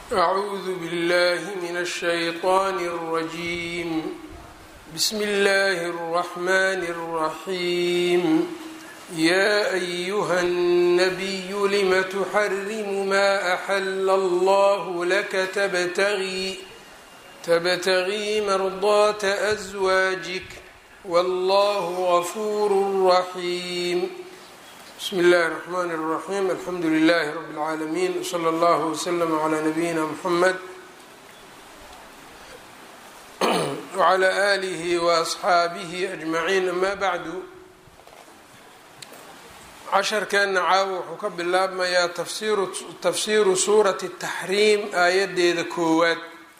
أعوذ بالله من الشيطان الرجيم بسم الله الرحمن الرحيم يا أيها النبي لم تحرم ما أحل الله لك تبتغي تبتغي مرضاة أزواجك والله غفور رحيم بsم الlh الرحmn الرحيم الحمdu للh رب العاalمين وصلى الله وsلم عlى نبيina mحمد وعlى آlه وأصxaaبه أجمعين أmا bعd casharkeena caawa wuxuu ka bilaabmayaa tafsiru suuraة التaxriim aayadeeda koowaad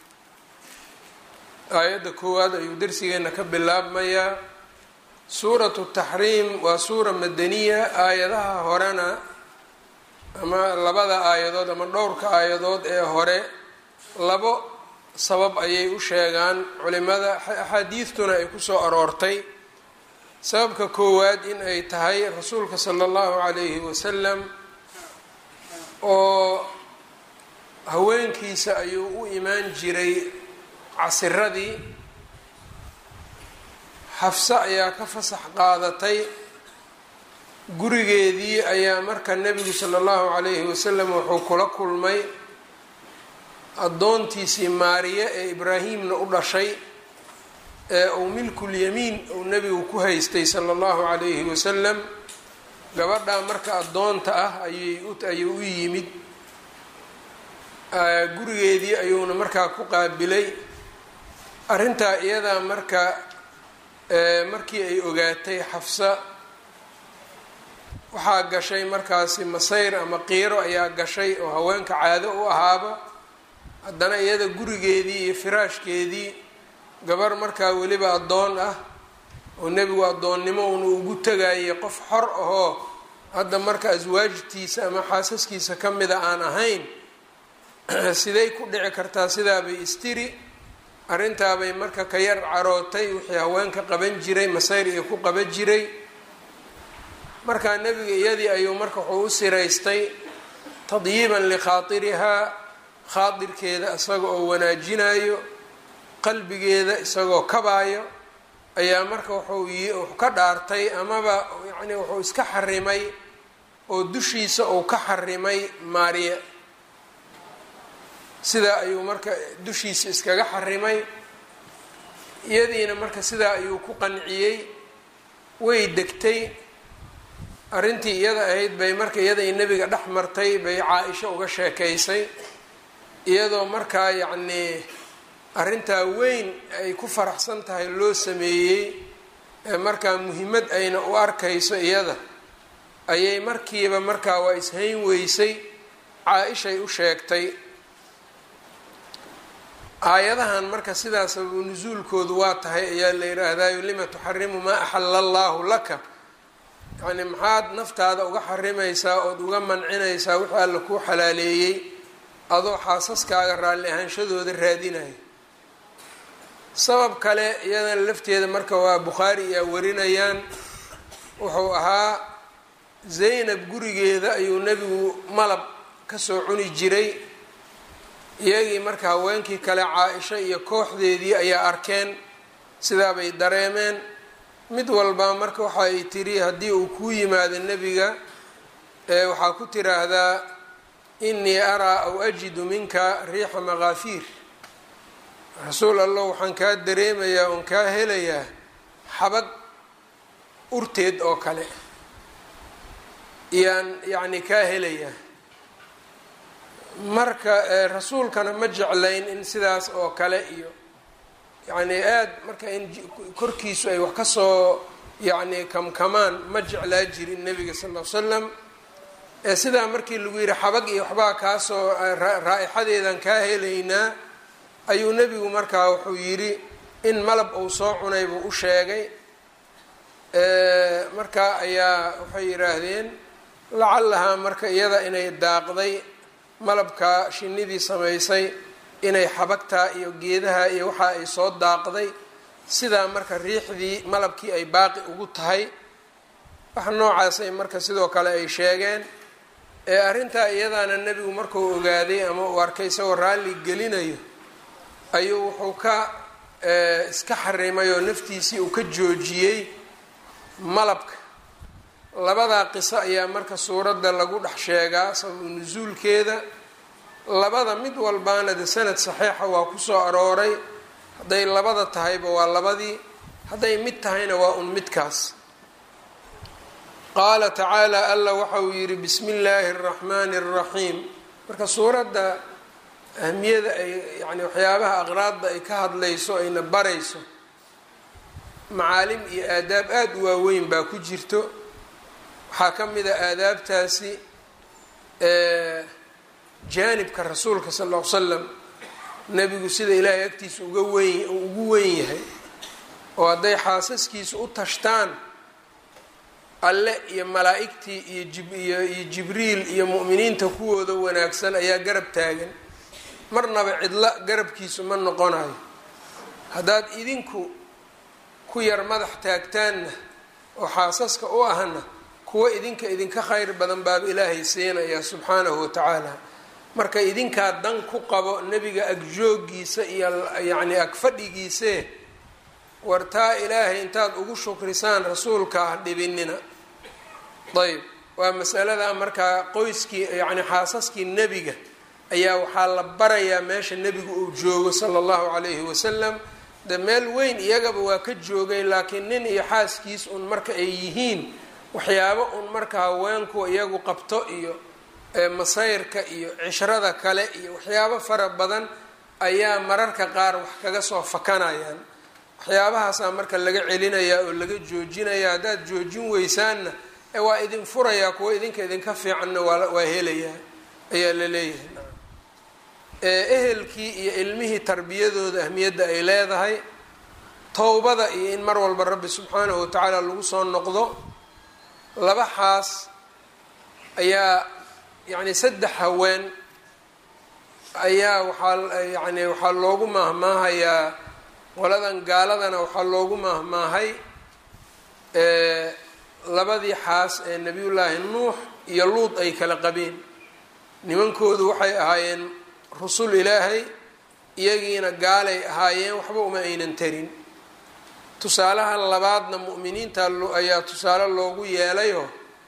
aayadda koowaad ayuu dersigeena ka bilaabmayaa suuratu taxriim waa suura madaniya aayadaha horena ama labada aayadood ama dhowrka aayadood ee hore labo sabab ayay u sheegaan culimada axaadiistuna ay kusoo aroortay sababka koowaad in ay tahay rasuulka sala allahu calayhi wasalam oo haweenkiisa ayuu u imaan jiray casiradii xafse ayaa ka fasax qaadatay gurigeedii ayaa marka nebigu sala allahu calayhi wasalam wuxuu kula kulmay addoontiisii maariye ee ibraahimna u dhashay ee uu milkulyamiin uu nebigu ku haystay sala allahu calayhi wasalam gabadhaa marka addoonta ah ayayayuu u yimid gurigeedii ayuuna markaa ku qaabilay arrintaa iyadaa marka markii ay ogaatay xafsa waxaa gashay markaasi masayr ama qiiro ayaa gashay oo haweenka caado u ahaaba haddana iyada gurigeedii iyo firaashkeedii gabar markaa weliba addoon ah oo nebigu addoonnimo uuna ugu tegayay qof xor ahoo hadda marka aswaajtiisa ama xaasaskiisa ka mida aan ahayn siday ku dhici kartaa sidaabay istiri arrintaabay marka ka yar carootay wixii haweenka qaban jiray masayr iyo ku qaban jiray markaa nebiga iyadii ayuu marka wuxuu u siraystay tadyiiban likhaatirihaa khaadirkeeda isaga oo wanaajinayo qalbigeeda isagoo kabaayo ayaa marka wuxuu ka dhaartay amaba yacni wuxuu iska xarimay oo dushiisa uu ka xarimay maariya sidaa ayuu marka dushiisa iskaga xarimay iyadiina marka sidaa ayuu ku qanciyey way degtay arrintii iyada ahayd bay marka iyaday nebiga dhex martay bay caa-isho uga sheekaysay iyadoo markaa yacnii arrintaa weyn ay ku faraxsan tahay loo sameeyey ee markaa muhimmad ayna u arkayso iyada ayay markiiba markaa waa ishayn weysay caa-ishay u sheegtay aayadahan marka sidaa sababu nusuulkoodu waa tahay ayaa la yidhaahdayo lima tuxarimu maa axala allaahu laka yacni maxaad naftaada uga xarimaysaa ood uga mancinaysaa wixii alla kuu xalaaleeyey adoo xaasaskaaga raalli ahaanshadooda raadinayo sabab kale iyadana lafteeda marka waa bukhaari iyaa warinayaan wuxuu ahaa zaynab gurigeeda ayuu nebigu malab kasoo cuni jiray iyagii marka haweenkii kale caa-isho iyo kooxdeedii ayaa arkeen sidaabay dareemeen mid walbaa marka waxa ay tiri haddii uu kuu yimaado nebiga ee waxaa ku tiraahdaa innii araa aw ajidu minka riixa makaafiir rasuul allah waxaan kaa dareemayaa oon kaa helayaa xabag urteed oo kale iyaan yacni kaa helayaa marka rasuulkana ma jeclayn in sidaas oo kale iyo yacni aad marka in korkiisu ay wax kasoo yacni kamkamaan ma jeclaa jirin nebiga sal ll slam ee sidaa markii lagu yidhi xabag iyo waxbaa kaasoo raa-ixadeedan kaa helaynaa ayuu nebigu markaa wuxuu yidhi in malab uu soo cunay buu u sheegay markaa ayaa waxay yidhaahdeen lacallahaa marka iyada inay daaqday malabka shinidii samaysay inay xabagtaa iyo geedaha iyo waxa ay soo daaqday sidaa marka riixdii malabkii ay baaqi ugu tahay wax noocaasay marka sidoo kale ay sheegeen ee arrintaa iyadaana nebigu markuu ogaaday ama uu arkay isagoo raalli gelinayo ayuu wuxuu ka iska xarimay oo naftiisii uu ka joojiyey malabka labadaa qiso ayaa marka suuradda lagu dhex sheegaa sababu nusuulkeeda labada mid walbaana de sanad saxiixa waa kusoo arooray hadday labada tahayba waa labadii hadday mid tahayna waa un midkaas qaala tacaala alla waxa uu yidhi bismi illaahi araxmaani araxiim marka suuradda ahmiyada ay yani waxyaabaha aqraadda ay ka hadlayso ayna barayso macaalim iyo aadaab aada u waaweyn baa ku jirto waxaa ka mid a aadaabtaasi jaanibka rasuulka sal ll ly slam nebigu sida ilaahay agtiisa uga weyn ugu weyn yahay oo hadday xaasaskiisa u tashtaan alle iyo malaa'igtii iyo jibiyo iyo jibriil iyo mu'miniinta kuwooda wanaagsan ayaa garab taagan marnaba cidlo garabkiisu ma noqonayo haddaad idinku ku yar madax taagtaanna oo xaasaska u ahna kuwa idinka idinka khayr badan baaba ilaahay siinaya subxaanahu watacaala marka idinkaa dan ku qabo nebiga agjoogiisa iyo yacni agfadhigiisee wartaa ilaahay intaad ugu shukrisaan rasuulka ah dhibinina ayb waa masalada markaa qoyskii yacni xaasaskii nebiga ayaa waxaa la barayaa meesha nebigu uu joogo sala allahu calayhi wasalam de meel weyn iyagaba waa ka joogay laakiin nin iyo xaaskiis un marka ay yihiin waxyaabo un marka haweenku iyagu qabto iyo masayrka iyo cishrada kale iyo waxyaabo fara badan ayaa mararka qaar wax kaga soo fakanayaan waxyaabahaasaa marka laga celinayaa oo laga joojinayaa haddaad joojin weysaanna ee waa idin furayaa kuwa idinka idinka fiicanna waa helayaa ayaa la leeyahay ehelkii iyo ilmihii tarbiyadooda ahmiyadda ay leedahay towbada iyo in mar walba rabbi subxaanahu watacaala lagu soo noqdo laba xaas ayaa yacni saddex haween ayaa waxaa yani waxaa loogu maahmaahayaa qoladan gaaladana waxaa loogu maahmaahay labadii xaas ee nebiyullaahi nuux iyo luud ay kala qabeen nimankoodu waxay ahaayeen rusul ilaahay iyagiina gaalay ahaayeen waxba uma aynan tarin tusaalaha labaadna mu'miniinta ayaa tusaale loogu yeelayoo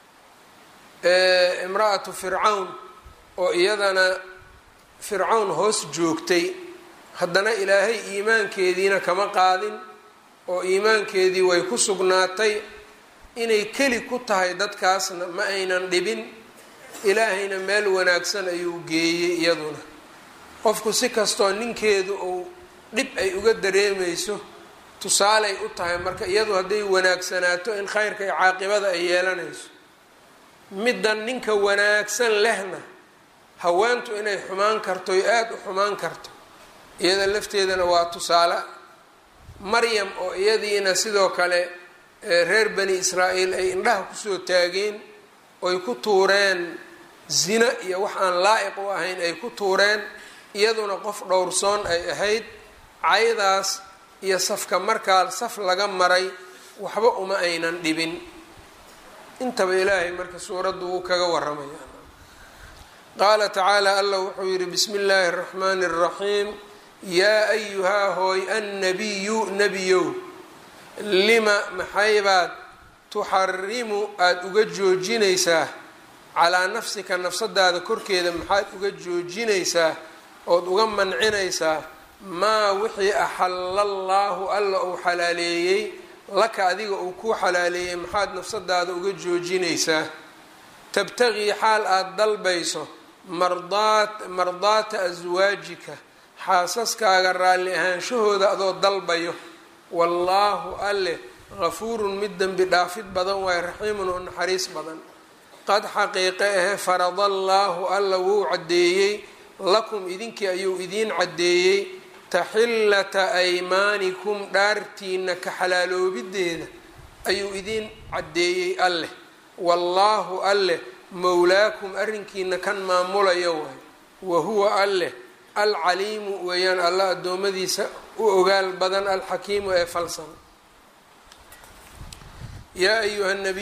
imra-atu fircawn oo iyadana fircawn hoos joogtay haddana ilaahay iimaankeediina kama qaadin oo iimaankeedii way ku sugnaatay inay keli ku tahay dadkaasna ma aynan dhibin ilaahayna meel wanaagsan ayuu geeyey iyaduna qofku si kastoo ninkeedu uu dhib ay uga dareemayso tusaaley u tahay marka iyadu hadday wanaagsanaato in khayrka iyo caaqibada ay yeelanayso middan ninka wanaagsan lehna haweentu inay xumaan karto oy aada u xumaan karto iyada lafteedana waa tusaale maryam oo iyadiina sidoo kale reer bani israa'iil ay indhaha kusoo taageen oy ku tuureen zina iyo wax aan laa-iq u ahayn ay ku tuureen iyaduna qof dhowrsoon ay ahayd caydaas iyo safka markaa saf laga maray waxba uma aynan dhibin intaba ilaahay marka suuraddu wuu kaga waramaya qaala tacaala allah wuxuu yidhi bismi illaahi araxmaani araxiim yaa ayuhaa hooy annabiyu nebiyow lima maxaybaad tuxarimu aada uga joojinaysaa calaa nafsika nafsadaada korkeeda maxaad uga joojinaysaa ood uga mancinaysaa maa wixii axalla allaahu alla uu xalaaleeyey laka adiga uu kuu xalaaleeyey maxaad nafsadaada uga joojinaysaa tabtagii xaal aada dalbayso mardaat mardaata aswaajika xaasaskaaga raalli ahaanshahooda adoo dalbayo wallaahu alle gafuurun mid dembi dhaafid badan waaye raxiimun oo naxariis badan qad xaqiiqe ahe faradallaahu alla wuu caddeeyey lakum idinkii ayuu idiin caddeeyey taxillata aymaanikum dhaartiina ka xalaaloobideeda ayuu idiin caddeeyey alleh wallaahu alleh mowlaakum arrinkiina kan maamulaya waay wa huwa alleh alcaliimu weeyaan alla addoommadiisa u ogaal badan alxakiimu ee falsan yaa ayuha nabiyu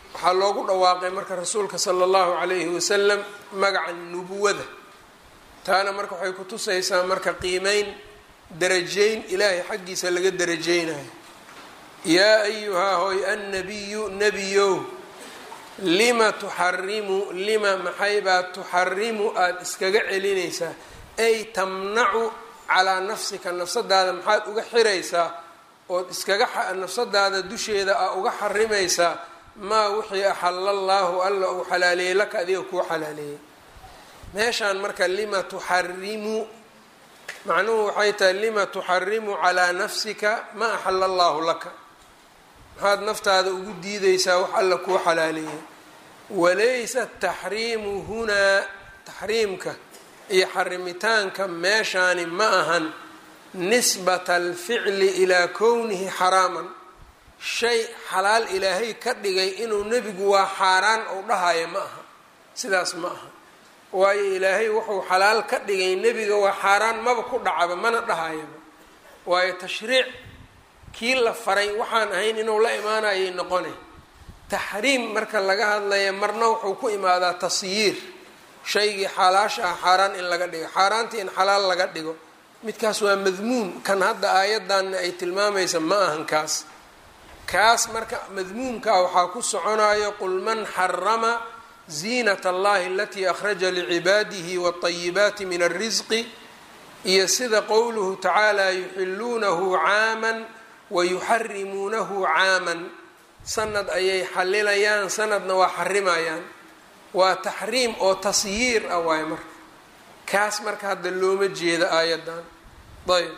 waxaa loogu dhawaaqay marka rasuulka sala allahu calayhi wasalam magaca nubuwada taana marka waxay ku tusaysaa marka qiimeyn darajeyn ilaahay xaggiisa laga darajeynayo yaa ayuhaa hoy annabiyu nebiyow lima tuxarimu lima maxaybaa tuxarimu aada iskaga celinaysaa ay tamnacu calaa nafsika nafsadaada maxaad uga xiraysaa ood iskaga nafsadaada dusheeda a uga xarimaysaa maa wixii axala allaahu alla uu xalaaleeyey laka adiga kuu xalaaleeyey meeshaan marka lima tuxarimu macnuhu waxay tahay lima tuxarimu calaa nafsika ma axala allaahu laka maxaad naftaada ugu diideysaa wax alla kuu xalaaleeyey walaysa taxriimu hunaa taxriimka iyo xarimitaanka meeshaani ma ahan nisbata alficli ilaa kownihi xaraaman shay xalaal ilaahay ka dhigay inuu nebigu waa xaaraan ou dhahayo ma aha sidaas ma aha waayo ilaahay wuxuu xalaal ka dhigay nebiga waa xaaraan maba ku dhacaba mana dhahayaba waayo tashriic kii la faray waxaan ahayn inuu la imaanayay noqone taxriim marka laga hadlaya marna wuxuu ku imaadaa tasyiir shaygii xalaasha ah xaaraan in laga dhigo xaaraantii in xalaal laga dhigo midkaas waa madmuum kan hadda aayaddanna ay tilmaamaysa ma ahan kaas kaas marka madmuumkaa waxaa ku soconayo qul man xarama ziinat allahi alatii akhraja licibaadihi waاطayibaati min alrisqi iyo sida qowluhu tacaala yuxiluunahu caaman wayuxarimuunahu caaman sanad ayay xalilayaan sanadna waa xarimayaan waa taxriim oo tasyiir ah waayo marka kaas marka hadda looma jeeda aayaddan ayb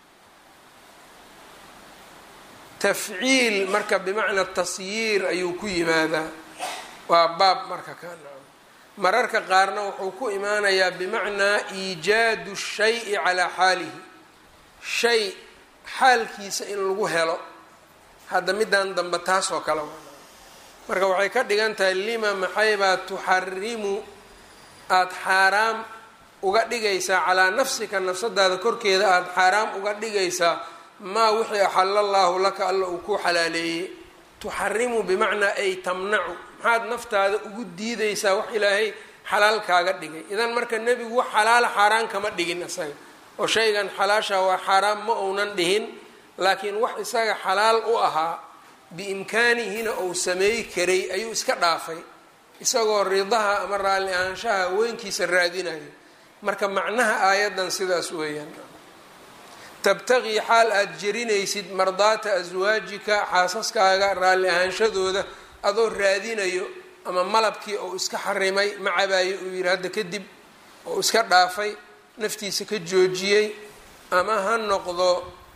tafciil marka bimacna tasyiir ayuu ku yimaadaa waa baab marka ka mararka qaarna wuxuu ku imaanayaa bimacnaa iijaadu shayi calaa xaalihi shay xaalkiisa in lagu helo hadda middan dambe taas oo kale waa marka waxay ka dhigan tahay lima maxaybaa tuxarimu aada xaaraam uga dhigaysaa calaa nafsika nafsadaada korkeeda aada xaaraam uga dhigaysaa maa wixii axala allaahu laka alla uu kuu xalaaleeyey tuxarimu bimacnaa ay tamnacu maxaad naftaada ugu diidaysaa wax ilaahay xalaal kaaga dhigay idan marka nebigu wax xalaala xaaraan kama dhigin isaga oo shaygan xalaasha waa xaaraan ma uunan dhihin laakiin wax isaga xalaal u ahaa biimkaanihina uu sameey karay ayuu iska dhaafay isagoo ridaha ama raalli ahaanshaha haweenkiisa raadinayo marka macnaha aayaddan sidaas weeyaan tabtaqii xaal aada jerinaysid mardaata aswaajika xaasaskaaga raalli ahaanshadooda adoo raadinayo ama malabkii ou iska xarimay ma cabaayo uu yidhi hadda kadib oo iska dhaafay naftiisa ka joojiyey ama ha noqdo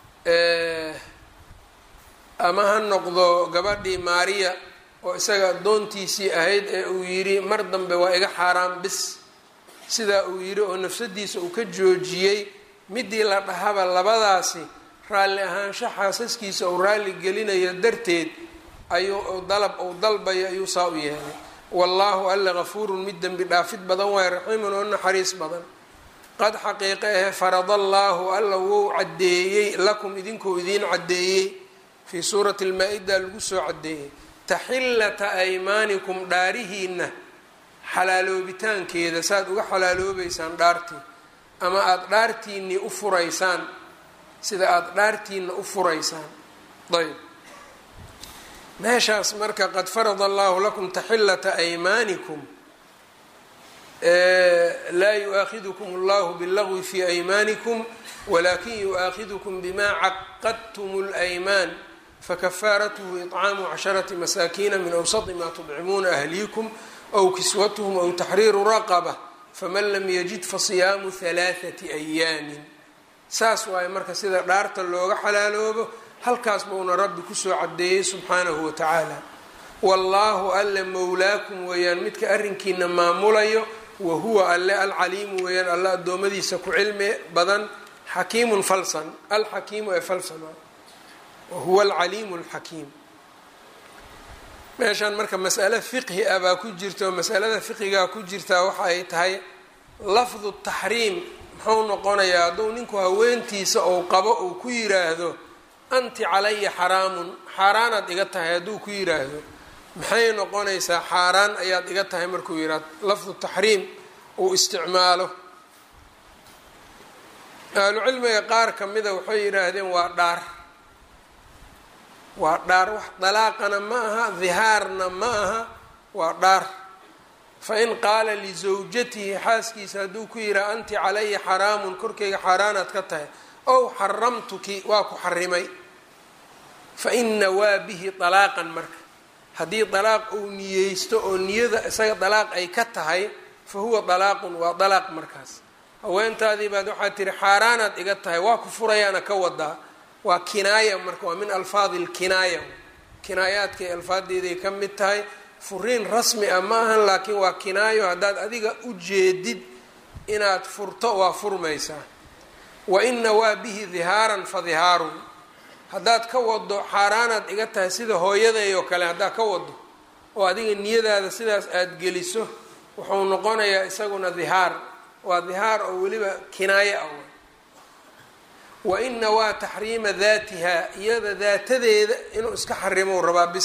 ama ha noqdo gabadhii maariya oo isaga addoontiisii ahayd ee uu yidhi mar dambe waa iga xaaraan bis sidaa uu yidhi oo nafsadiisa uu ka joojiyey midii la dhahaba labadaasi raalli ahaansho xaasaskiisa uu raalli gelinayo darteed ayuu dalab uu dalbayo ayuu saa u yeelay wallaahu alla gafuurun mid dembi dhaafid badan waayo raxiimun oo naxariis badan qad xaqiiqe ahe faradallaahu alla wou caddeeyey lakum idinkuu idiin caddeeyey fii suurati lmaa-ida lagu soo caddeeyey taxillata aymaanikum dhaarihiina xalaaloobitaankeeda saaad uga xalaaloobeysaan dhaartii ama aada dhaartiinii u furaysaan sida aada dhaartiina u furaysaan ayb meeshaas marka qad farada allahu lakum taxillata aymaanikum laa yu-aakhidukum allahu billagwi fi aymaanikum walakin yu-aakhidukum bima caqadtum اlaymaan fakafaaratuhu iطcaamu casharati masaakiina min awsati ma tudcimuuna ahliikum aw kiswatuhum aw taxriiru raqaba faman lam yajid fasiyaamu halaaثati ayaamin saas waaye marka sida dhaarta looga xalaaloobo halkaas buuna rabbi kusoo cadeeyey subxaanahu wa tacaala wallaahu alle mowlaakum weeyaan midka arrinkiina maamulayo wa huwa alle alcaliimu weeyaan alle addoommadiisa ku cilmi badan xakiimun falsan alxakiimu ee falsana wa huwa alcaliimu alxakiim meeshaan marka mas'ale fiqhi ah baa ku jirta oo masalada fiqigaa ku jirtaa waxa ay tahay lafdu taxriim muxuu noqonayaa hadduu ninku haweentiisa ou qabo uu ku yiraahdo anti calaya xaraamun xaaraanaad iga tahay hadduu ku yiraahdo maxay noqonaysaa xaaraan ayaad iga tahay markuu yidhaha lafdu taxriim uu isticmaalo ahlucilmiga qaar ka mida waxay yidhaahdeen waa dhaar waa dhaar wax dalaaqana ma aha dihaarna ma aha waa dhaar fain qaala lisawjatihi xaaskiisa hadduu ku yidhaha anti calaya xaraamun korkayga xaaraanaad ka tahay ow xaramtuki waa ku xarimay fa ina waa bihi dalaaqan marka haddii dalaaq uu niyeysto oo niyada isaga dalaaq ay ka tahay fa huwa dalaaqun waa dalaaq markaas haweentaadii baad waxaad tihi xaaraanaad iga tahay waa ku furayaana ka wadaa waa kinaaya marka waa min alfaadi lkinaaya kinaayaadkay alfaadeeday ka mid tahay furiin rasmi ah ma ahan laakiin waa kinaayo haddaad adiga u jeedid inaad furto waa furmaysaa wa ina waa bihi dihaaran fa dihaarun haddaad ka wado xaaraanaad iga tahay sida hooyaday oo kale haddaad ka wado oo adiga niyadaada sidaas aada geliso wuxuu noqonayaa isaguna dihaar waa dihaar oo weliba kinaayo ah wa ina waa taxriima daatiha iyada daatadeeda inuu iska xarimo rabaa bis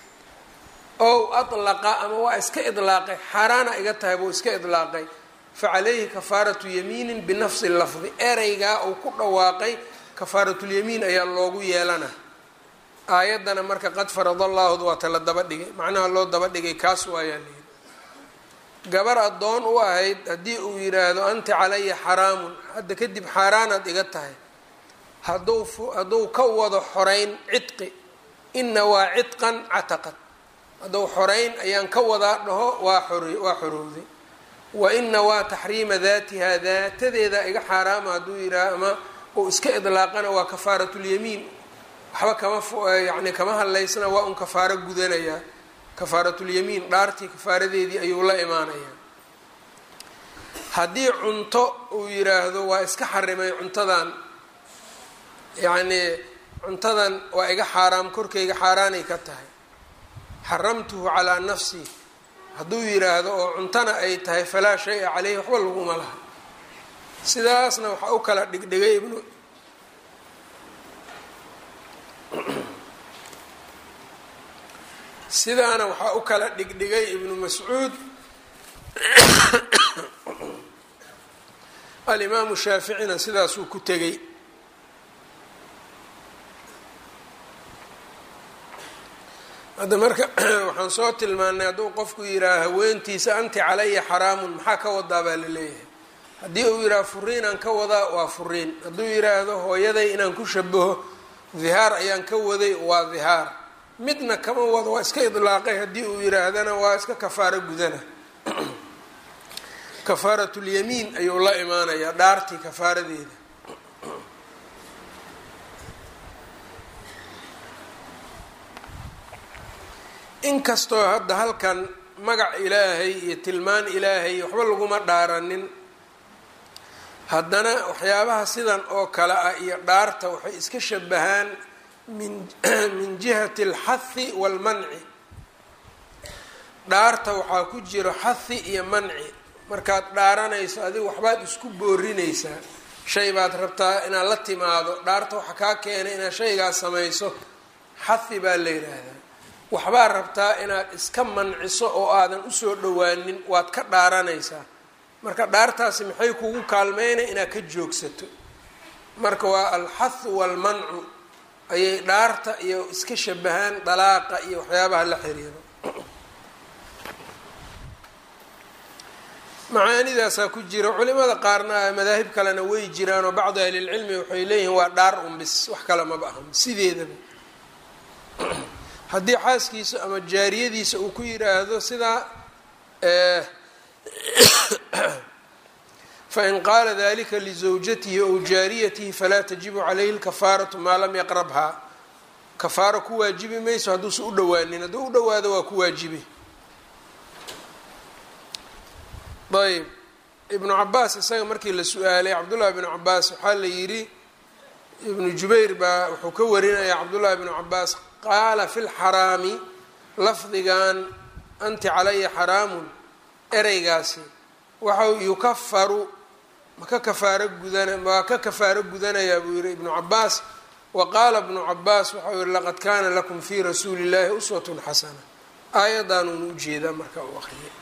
ow alaqa ama waa iska idlaaqay xaaraana iga tahay buu iska idlaaqay fa calayhi kafaaratu yamiinin binafsi lafdi ereygaa uu ku dhawaaqay kafaaratulyamiin ayaa loogu yeelana aayaddana marka qad farada allaahud waata la daba dhigay macnaha loo daba dhigay kaas waayaa layidhi gabar addoon u ahayd haddii uu yidhaahdo anti calaya xaraamun hadda kadib xaaraanaad iga tahay hadduu hadduu ka wado xoreyn cidqi ina waa cidqan cataqad hadduu xoreyn ayaan ka wadaa dhaho waa xor waa xorowday wa ina waa taxriima daatiha daatadeeda iga xaaraama hadduu yidhaaho ama uu iska idlaaqana waa kafaaratulyamiin waxba kama yani kama hadlaysna waa un kafaaro gudanayaa kafaaratulyamiin dhaartii kafaaradeedii ayuu la imaanayaa haddii cunto uu yiraahdo waa iska xarimay cuntadan yacnii cuntadan waa iga xaaraam korkayga xaaraanay ka tahay xaramtuhu calaa nafsii hadduu yiraahdo oo cuntona ay tahay falaa shay-a caleyhi waxba laguma laha sidaasna waxaa u kala dhigdhigay ibnu sidaana waxaa u kala dhigdhigay ibnu mascuud alimaamu shaaficina sidaasuu ku tegay hadda marka waxaan soo tilmaanay hadduu qofku yidhaaha haweentiisa anti calaya xaraamun maxaa ka wadaa baa la leeyahay haddii uu yidhaha furiinaan ka wadaa waa furiin hadduu yidhaahdo hooyaday inaan ku shabaho dihaar ayaan ka waday waa dihaar midna kama wado waa iska idlaaqay haddii uu yidhaahdana waa iska kafaaro gudana kafaaratulyamiin ayuu la imaanayaa dhaartii kafaaradeeda inkastoo hadda halkan magac ilaahay iyo tilmaan ilaahay waxba laguma dhaaranin haddana waxyaabaha sidan oo kale ah iyo dhaarta waxay iska shabahaan min min jihati alxahi waalmanci dhaarta waxaa ku jiro xahi iyo manci markaad dhaaranayso adiga waxbaad isku boorinaysaa shay baad rabtaa inaad la timaado dhaarta waxa kaa keenay inaad shaygaas samayso xahi baa la yidhaahdaa waxbaa rabtaa inaad iska manciso oo aadan usoo dhowaanin waad ka dhaaranaysaa marka dhaartaasi maxay kugu kaalmeynay inaad ka joogsato marka waa alxathu waalmancu ayay dhaarta iyo iska shabahaan dalaaqa iyo waxyaabaha la xiriiro macaanidaasaa ku jira culimada qaarna madaahib kalena way jiraan oo bacdu ahlilcilmi waxay leeyihiin waa dhaar unbis wax kale maba ahan sideedaba haddii xaaskiisa ama jaariyadiisa uu ku yidhaahdo sidaa fain qaala dalika lizawjatihi ow jaariyatihi falaa tajibu calayhi lkafaaratu maa lam yaqrabhaa kafaaro ku waajibi mayso hadduusa u dhowaanin hadduu u dhawaado waa ku waajibi ayb ibnu cabaas isaga markii la su-aalay cabdullahi bnu cabaas waxaa la yidhi ibnu jubayr baa wuxuu ka warinaya cabdullahi bnu cabaas qaala fi lxaraami lafdigan anti calaya xaraamun ereygaasi waxau yukafaru maka kafaaro gudana waa ka kafaaro gudanayaa buu yihi ibnu cabaas wa qaala ibnu cabaas waxau yihi laqad kaana lakum fii rasuuli llahi uswatun xasana aayadaanuuna ujeedaa marka u aqriyay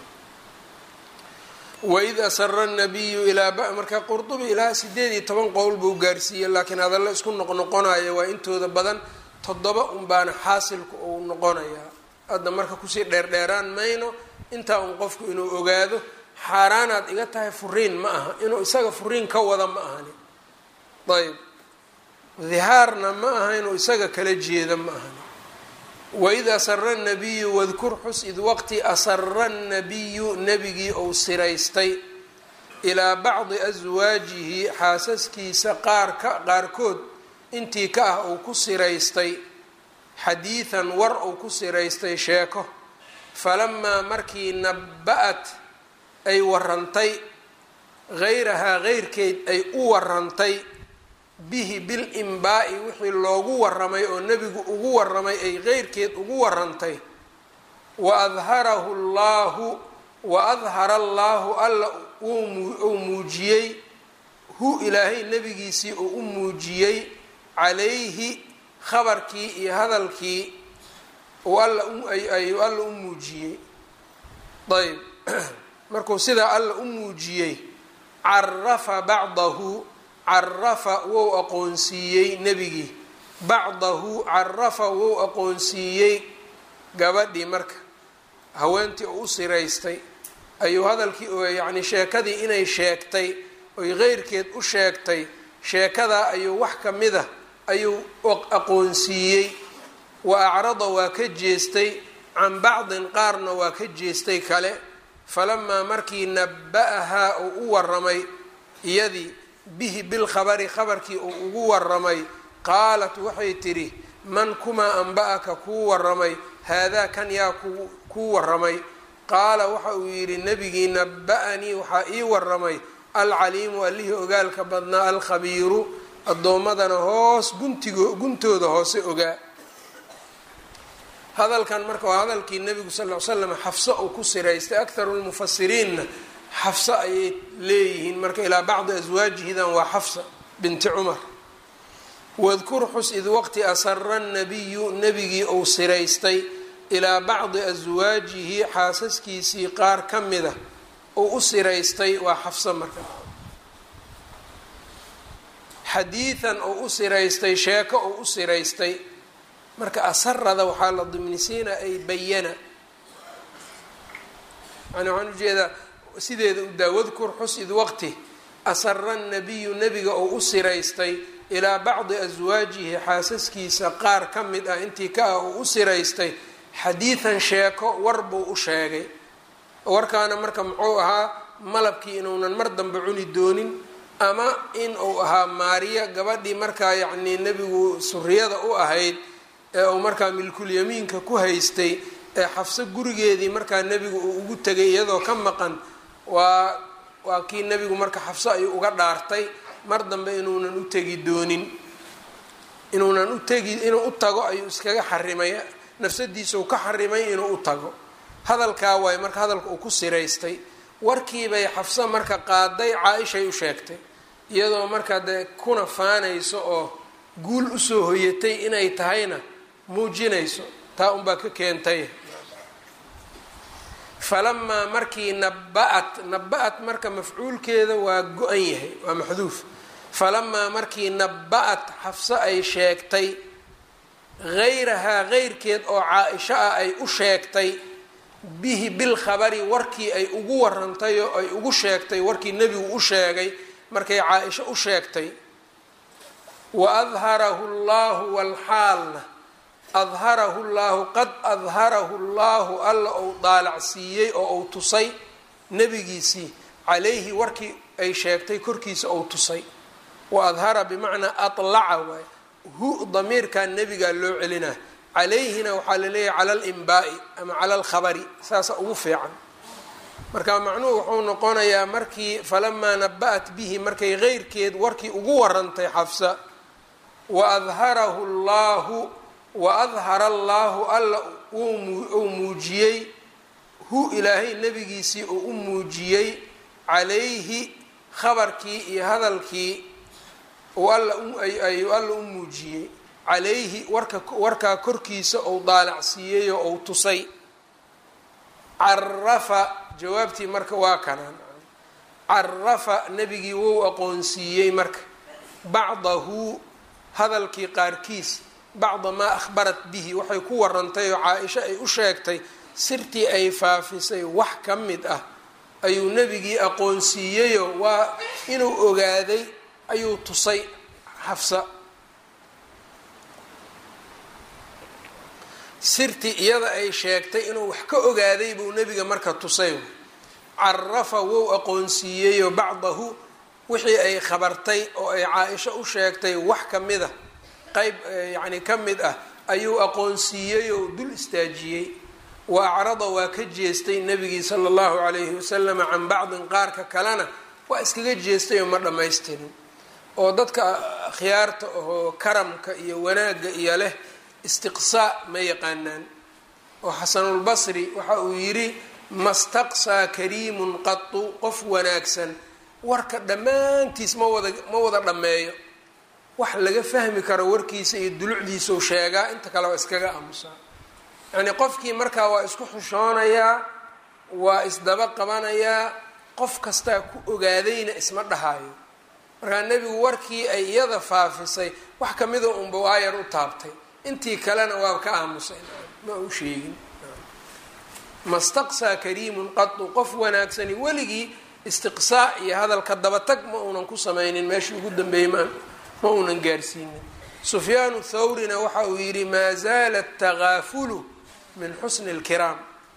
waid asara nabiyu ilaa marka qurdubi ilaa sideed iyo toban qowl buu gaarsiiyey laakiin hadalla isku noqnoqonaya waa intooda badan toddoba unbaana xaasilku uu noqonayaa hadda marka kusii dheerdheeraan mayno intaa un qofku inuu ogaado xaaraanaad iga tahay furiin ma aha inuu isaga furiin ka wada ma ahani ayb dihaarna ma aha inuu isaga kala jeeda ma ahani waid asara nabiyu wadkur xus id waqti asara nabiyu nebigii ou siraystay ilaa bacdi aswaajihi xaasaskiisa qaarka qaarkood intii ka ah uu ku siraystay xadiidan war uu ku siraystay sheeko falamaa markii naba-at ay warantay hayrahaa heyrkeed ay u warantay bihi bilimbaai wixii loogu waramay oo nebigu ugu waramay ay heyrkeed ugu warantay wa adharahu llaahu wa adhara allaahu alla uu muujiyey hu ilaahay nebigiisii uu u muujiyey calayhi khabarkii iyo hadalkii uu alla ayuu alla u muujiyey ayb markuu sidaa alla u muujiyey carafa bacdahu carafa wou aqoonsiiyey nebigii bacdahu carafa wou aqoonsiiyey gabadhii marka haweentii oo u siraystay ayuu hadalkii yacni sheekadii inay sheegtay oy heyrkeed u sheegtay sheekadaa ayuu wax ka mid a ayuu aqoonsiiyey wa acrada waa ka jeestay can bacdin qaarna waa ka jeestay kale falamaa markii naba-ahaa uu u waramay iyadii bihi bilkhabari khabarkii uu ugu waramay qaalat waxay tidhi man kumaa anba-aka kuu waramay haadaa kan yaa kuu waramay qaala waxa uu yidhi nebigii naba-anii waxaa ii waramay alcaliimu allihii ogaalka badnaa alkhabiiru addoommadana hoos guntigo guntooda hoose ogaa hadalkan marka waa hadalkii nebigu sal ll slam xafso uu ku siraystay akharu lmufasiriinna xafso ayay leeyihiin marka ilaa bacdi aswaajihidan waa xafsa binti cumar wadkur xus id waqti asara nabiyu nebigii uu siraystay ilaa bacdi aswaajihi xaasaskiisii qaar ka mida uu u siraystay waa xafso marka xadiidan uu u siraystay sheeko uu u siraystay marka asarada waxaa la dimnisiina ay bayana yani waxaan ujeedaa sideeda u daa wadkur xus id waqti asara nabiyu nebiga oo u siraystay ilaa bacdi aswaajihi xaasaskiisa qaar ka mid ah intii ka ah uu u siraystay xadiidan sheeko war buu u sheegay warkaana marka muxuu ahaa malabkii inuunan mar dambe cuni doonin ama in uu ahaa maariya gabadhii markaa yacnii nebigu suriyada u ahayd ee uu markaa milkulyamiinka ku haystay ee xafso gurigeedii markaa nebigu uu ugu tegay iyadoo ka maqan waa waa kii nebigu marka xafso ayuu uga dhaartay mar dambe inuunan u tegi doonin inuunan u tegi inuu u tago ayuu iskaga xarimay nafsadiisau ka xarimay inuu u tago hadalkaa waaye marka hadalka uu ku siraystay warkiibay xafso marka qaaday caa-ishay u sheegtay iyadoo markaa dee kuna faanayso oo guul usoo hoyatay inay tahayna muujinayso taa unbaa ka keentay falamaa markii naba-at naba-at marka mafcuulkeeda waa go-an yahay waa maxduuf falamaa markii naba-at xafso ay sheegtay hayrahaa heyrkeed oo caa-isho ah ay u sheegtay bihi bilkhabari warkii ay ugu warantay oo ay ugu sheegtay warkii nebigu u sheegay markay caa-isho u sheegtay wa adharahu llahu walxaalna adharahu llaahu qad adharahu llaahu alla ou daalacsiiyey oo uu tusay nebigiisii calayhi warkii ay sheegtay korkiisa ou tusay wa adhara bimacnaa alaca waay hu damiirkaa nebigaa loo celinaa calayhina waxaa laleeyahay cala alimbaai ama cala alkhabari saasa ugu fiican marka macnuhu wuxuu noqonayaa markii falamaa naba-at bihi markay heyrkeed warkii ugu warantay xafsa wa adharahu llaahu wa adhara allaahu alla uu muujiyey hu ilaahay nebigiisii uu u muujiyey calayhi khabarkii iyo hadalkii ayuu alla u muujiyey calayhi warka warkaa korkiisa ou daalacsiiyey oo ou tusay carafa jawaabtii marka waa kanaan carafa nebigii wou aqoonsiiyey marka bacdahu hadalkii qaarkiis bacda maa akhbarat bihi waxay ku warantay oo caa-isha ay u sheegtay sirtii ay faafisay wax ka mid ah ayuu nebigii aqoonsiiyeyo waa inuu ogaaday ayuu tusay xafsa sirtii iyada ay sheegtay inuu wax ka ogaaday buu nebiga marka tusay carafa wou aqoonsiiyeyo bacdahu wixii ay khabartay oo ay caa-isho u sheegtay wax ka mid a qeyb yacni ka mid ah ayuu aqoonsiiyey oo dul istaajiyey wa acrada waa ka jeestay nebigii sala allahu calayhi wasalama can bacdin qaarka kalena waa iskaga jeestay oo ma dhammaystirin oo dadka akhyaarta ahoo karamka iyo wanaagga iyo leh istiqsaa ma yaqaanaan oo xasanulbasri waxa uu yidhi mastaqsaa kariimun qatu qof wanaagsan warka dhammaantiis ma wada ma wada dhammeeyo wax laga fahmi karo warkiisa iyo dulucdiisau sheegaa inta kale waa iskaga aamusaa yacnii qofkii markaa waa isku xushoonayaa waa isdaba qabanayaa qof kastaa ku ogaadayna isma dhahaayo markaa nebigu warkii ay iyada faafisay wax kamida unba waayar u taabtay intii kalena waa ka aamusay ma u sheegin mastaqsaa kariimun qatu qof wanaagsani weligii istiqsaa iyo hadalka dabatag ma uunan ku sameynin meeshii ugu dambeeyey ma ma uunan gaarsiinin sufyaanu thawrina waxa uu yidhi maa zaala atakaafulu min xusni اlkiraam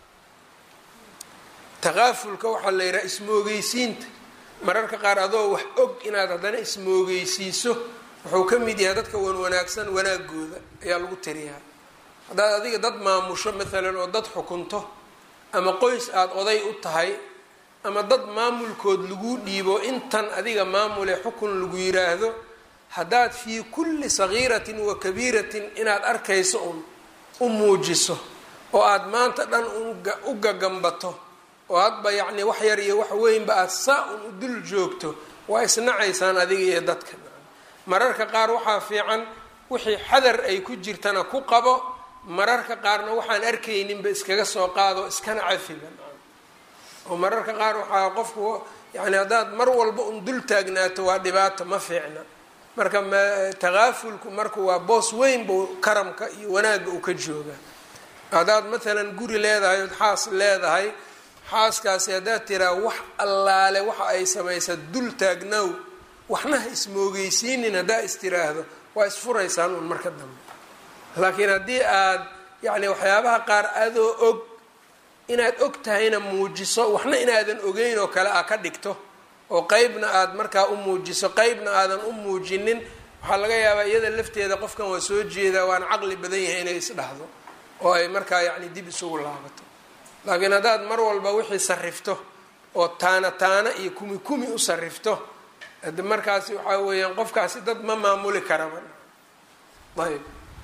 takaafulka waxaa la yidhaha ismoogeysiinta mararka qaar adoo wax og inaad haddana ismoogeysiiso wuxuu ka mid yahay dadka wan wanaagsan wanaagooda ayaa lagu tiriyaa haddaad adiga dad maamusho maalan oo dad xukunto ama qoys aada oday u tahay ama dad maamulkood lagu dhiibo intan adiga maamule xukun lagu yiraahdo haddaad fii kulli sagiiratin wa kabiiratin inaad arkayso un u muujiso oo aada maanta dhan u gagambato oo hadba yacni wax yar iyo wax weynba aada saa un u dul joogto waa isnacaysaan adiga iyo dadka mararka qaar waxaa fiican wixii xadar ay ku jirtana ku qabo mararka qaarna waxaan arkayninba iskaga soo qaado iskana cafiba oo mararka qaar waxaa qofku yani haddaad mar walba un dul taagnaato waa dhibaato ma fiicna marka takaafulku marka waa boos weyn buu karamka iyo wanaagga uu ka jooga haddaad maalan guri leedahay ood xaas leedahay xaaskaasi haddaad tiraa wax allaale waxa ay samaysa dul taagnow waxna ha ismoogeysiinin haddaa is tiraahdo waa isfuraysaan un marka dambe laakiin haddii aad yacni waxyaabaha qaar adoo og inaad og tahayna muujiso waxna inaadan ogeyn oo kale aa ka dhigto oo qeybna aad markaa u muujiso qeybna aadan u muujinin waxaa laga yaabaa iyada lafteeda qofkan waa soo jeedaa waana caqli badan yahay inay isdhahdo oo ay markaa yacni dib isugu laabato laakiin haddaad mar walba wixii sarifto oo taana taana iyo kumi kumi u sarifto hade markaasi waxaa weeyaan qofkaasi dad ma maamuli karaba ayb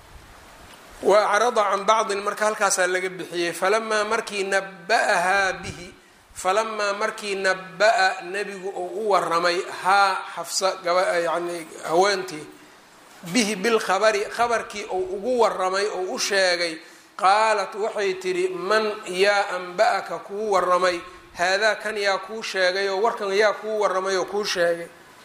wa acrada can bacdin marka halkaasaa laga bixiyey falamaa markii naba-ahaa bihi falamaa markii naba-a nebigu uu u waramay haa xafsa gaba yani haweentii bihi bilkhabari khabarkii uu ugu waramay oo u sheegay qaalat waxay tidhi man yaa anba-aka kuu waramay haadaa kan yaa kuu sheegay oo warkan yaa kuu waramay oo kuu sheegay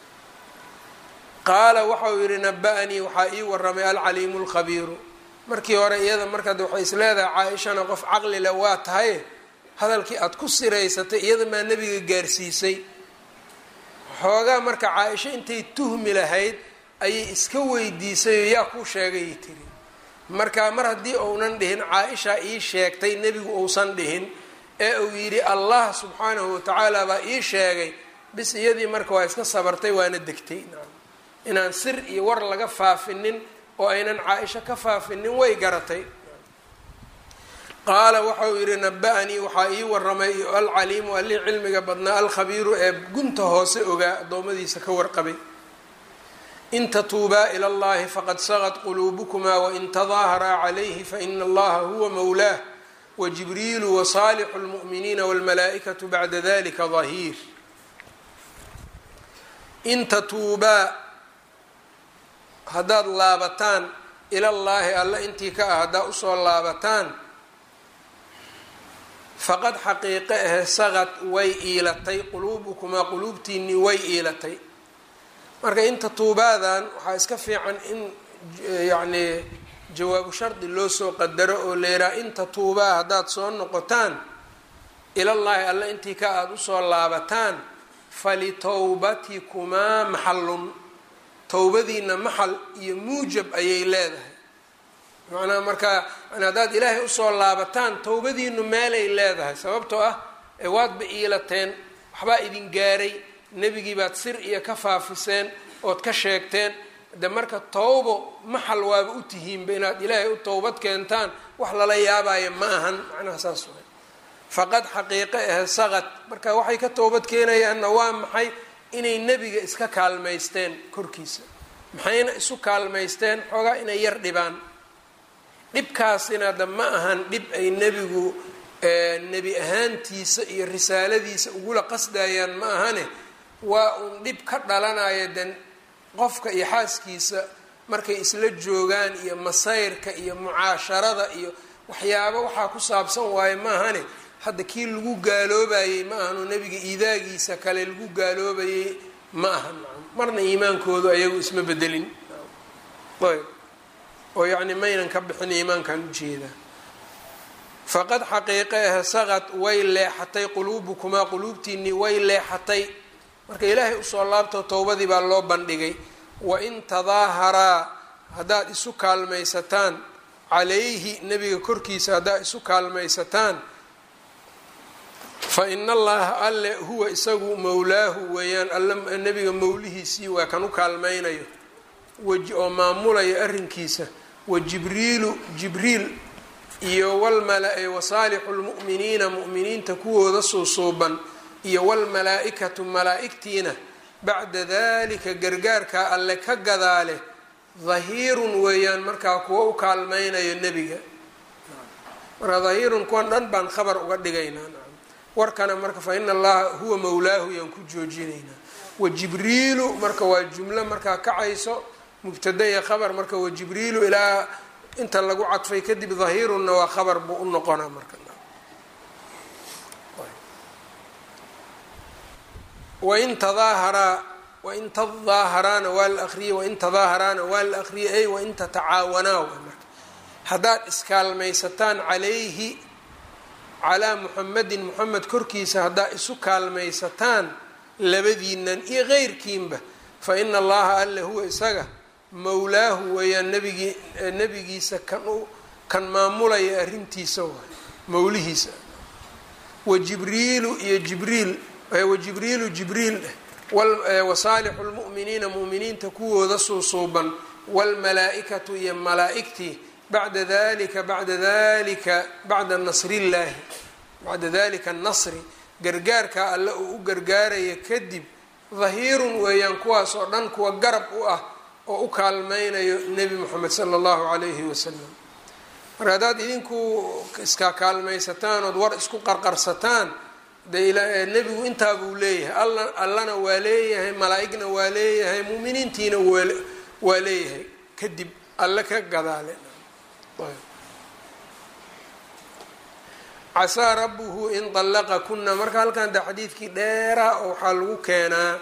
qaala waxau yidhi naba-anii waxaa ii waramay alcaliimu lkhabiiru markii hore iyada markaad waxay is leedahay caa-ishana qof caqli leh waa tahay hadalkii aada ku siraysatay iyada maa nebiga gaarsiisay xoogaa marka caa-isho intay tuhmi lahayd ayay iska weydiisayoo yaa kuu sheegayay tiri marka mar haddii uunan dhihin caa-isha ii sheegtay nebigu uusan dhihin ee uu yidhi allah subxaanahu watacaala baa ii sheegay bis iyadii marka waa iska sabartay waana degtay inaan sir iyo war laga faafinin oo aynan caa-isho ka faafinin way garatay qaala waxauu yidhi naba-anii waxaa ii waramay alcaliimu allii cilmiga badnaa alkhabiiru ee gunta hoose ogaa addoommadiisa ka warqabay in tatuubaa ila allahi faqad sagad quluubukumaa wain tadaaharaa calayhi faina allaha huwa mowlaah wajibriilu wasaalixu lmu'miniina walmalaa'ikatu bacda dalika dahiir in tatuubaa haddaad laabataan ilallaahi alla intii ka ah haddaa usoo laabataan faqad xaqiiqe ahe saqad way iilatay quluubukumaa quluubtiinii way iilatay marka inta tuubaadan waxaa iska fiican in yacnii jawaabu shardi loo soo qadaro oo leeraa inta tuubaa haddaad soo noqotaan ilallaahi alle intii ka aada usoo laabataan falitowbatikumaa maxallun towbadiina maxal iyo muujab ayay leedahay macnaha markaa haddaad ilaahay usoo laabataan towbadiinu meelay leedahay sababtoo ah ee waadba iilateen waxbaa idin gaaray nebigii baad sir iyo ka faafiseen ood ka sheegteen de marka towbo maxal waaba u tihiinba inaad ilaahay u towbad keentaan wax lala yaabaayo ma ahan macnaha saas way faqad xaqiiqe ahe saqad marka waxay ka toobad keenayaanna waa maxay inay nebiga iska kaalmaysteen korkiisa maxayna isu kaalmaysteen xoogaa inay yar dhibaan dhibkaasina da ma ahan dhib ay nebigu nebi ahaantiisa iyo risaaladiisa ugula qasdayaan ma ahane waa uun dhib ka dhalanaya de qofka iyo xaaskiisa markay isla joogaan iyo masayrka iyo mucaasharada iyo waxyaabo waxaa ku saabsan waaye ma ahane hadda kii lagu gaaloobayey ma ahano nebiga iidaagiisa kale lagu gaaloobayey ma ahan marna iimaankoodu ayagu isma bedelin ayb oo yacni maynan ka bixin iimaankan ujeedaa faqad xaqiiqe ah saqad way leexatay quluubukumaa quluubtiinii way leexatay marka ilaahay usoo laabto towbadii baa loo bandhigay wain tadaaharaa haddaad isu kaalmaysataan calayhi nebiga korkiisa haddaad isu kaalmaysataan fa ina allaha alle huwa isagu mowlaahu weeyaan alle nebiga mowlihiisii waa kan u kaalmaynayo oo maamulaya arrinkiisa wa jibriilu jibriil iyo walmala wasaalixu lmu'miniina mu'miniinta kuwooda suusuuban iyo walmalaa-ikatu malaa-igtiina bacda dalika gargaarkaa alle ka gadaale dahiirun weeyaan markaa kuwa u kaalmaynayo nebiga marka dahiirun kuwan dhan baan khabar uga dhigaynaa warkana marka fa ina allaha huwa mowlaahu yaan ku joojinaynaa wa jibriilu marka waa jumlo markaa kacayso mubtada iyo khabar marka wa jibriilu ilaa inta lagu cadfay kadib dahiirunna waa khabar buu u noqonaa marka wain tadaaharaa wain tadaaharaana waa la akriyey wain tadaaharaana waa la akriyey ay wain tatacaawanaa waa marka haddaad iskaalmaysataan calayhi calaa muxamedin muxamed korkiisa haddaad isu kaalmaysataan labadiinan iyo keyrkiinba fa ina allaha alle huwa isaga mowlaahu weeyaan nabigii nebigiisa kan u kan maamulaya arrintiisa waay mowlihiisa wa jibriilu iyo jibriil wa jibriilu jibriil wasaalixu lmu'miniina mu'miniinta kuwooda suusuuban waalmalaa-ikatu iyo malaa-igtii bacda dalika bacda dalika bacda nasrillaahi bacda dalika nasri gargaarka alle uu u gargaaraya kadib dahiirun weeyaan kuwaas oo dhan kuwa garab u ah oo u kaalmaynayo nebi moxamed sala allahu calayhi wasalam marka haddaad idinku iskaa kaalmaysataan ood war isku qarqarsataan de nebigu intaa buu leeyahay alla allana waa leeyahay malaa-igna waa leeyahay muuminiintiina waa leeyahay kadib alle ka gadaale casaa rabbuhu in dallaqa kuna marka halkan de xadiidkii dheeraa oo waxaa lagu keenaa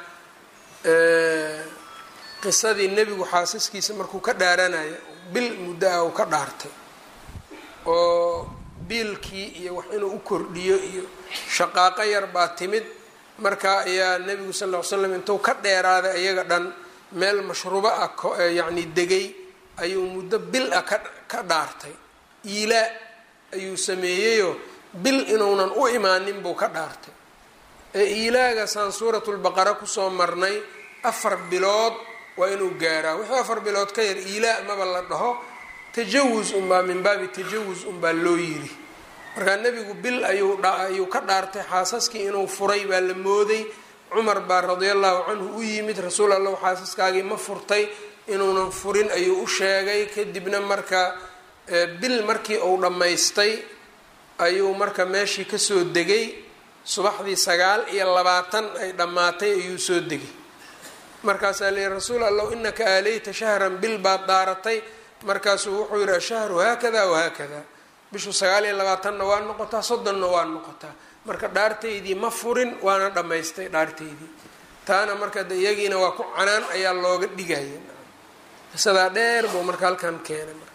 qisadii nebigu xaasaskiisa markuu ka dhaaranayo bil muddo ah uu ka dhaartay oo biilkii iyo wax inuu u kordhiyo iyo shaqaaqo yar baa timid marka ayaa nebigu sal ll ly slam intuu ka dheeraaday iyaga dhan meel mashruubo ah yacni degay ayuu muddo bil ah ka ka dhaartay iilaa ayuu sameeyeyoo bil inuunan u imaanin buu ka dhaartay ee iilaagasaan suuratulbaqara kusoo marnay afar bilood waa inuu gaaraa wixii afar bilood ka yar iilaa maba la dhaho tajawus unbaa min baabi tajawus unbaa loo yiri markaa nebigu bil ayuu ayuu ka dhaartay xaasaskii inuu furay baa la mooday cumar baa radia allahu canhu u yimid rasuul allahu xaasaskaagii ma furtay inuunan furin ayuu u sheegay kadibna marka bil markii uu dhammaystay ayuu marka meeshii kasoo degay subaxdii sagaal iyo labaatan ay dhammaatay ayuu soo degay markaasaa la yihi rasuul allahu inaka aaleyta shahran bil baad daaratay markaasuu wuxuu yihi ashahru haakada wahaakada bishu sagaal iyo labaatanna waa noqotaa soddonna waa noqotaa marka dhaartaydii ma furin waana dhammaystay dhaartaydii taana marka de iyagiina waa ku canaan ayaa looga dhigaya qisadaa dheer buu marka halkan keenay marka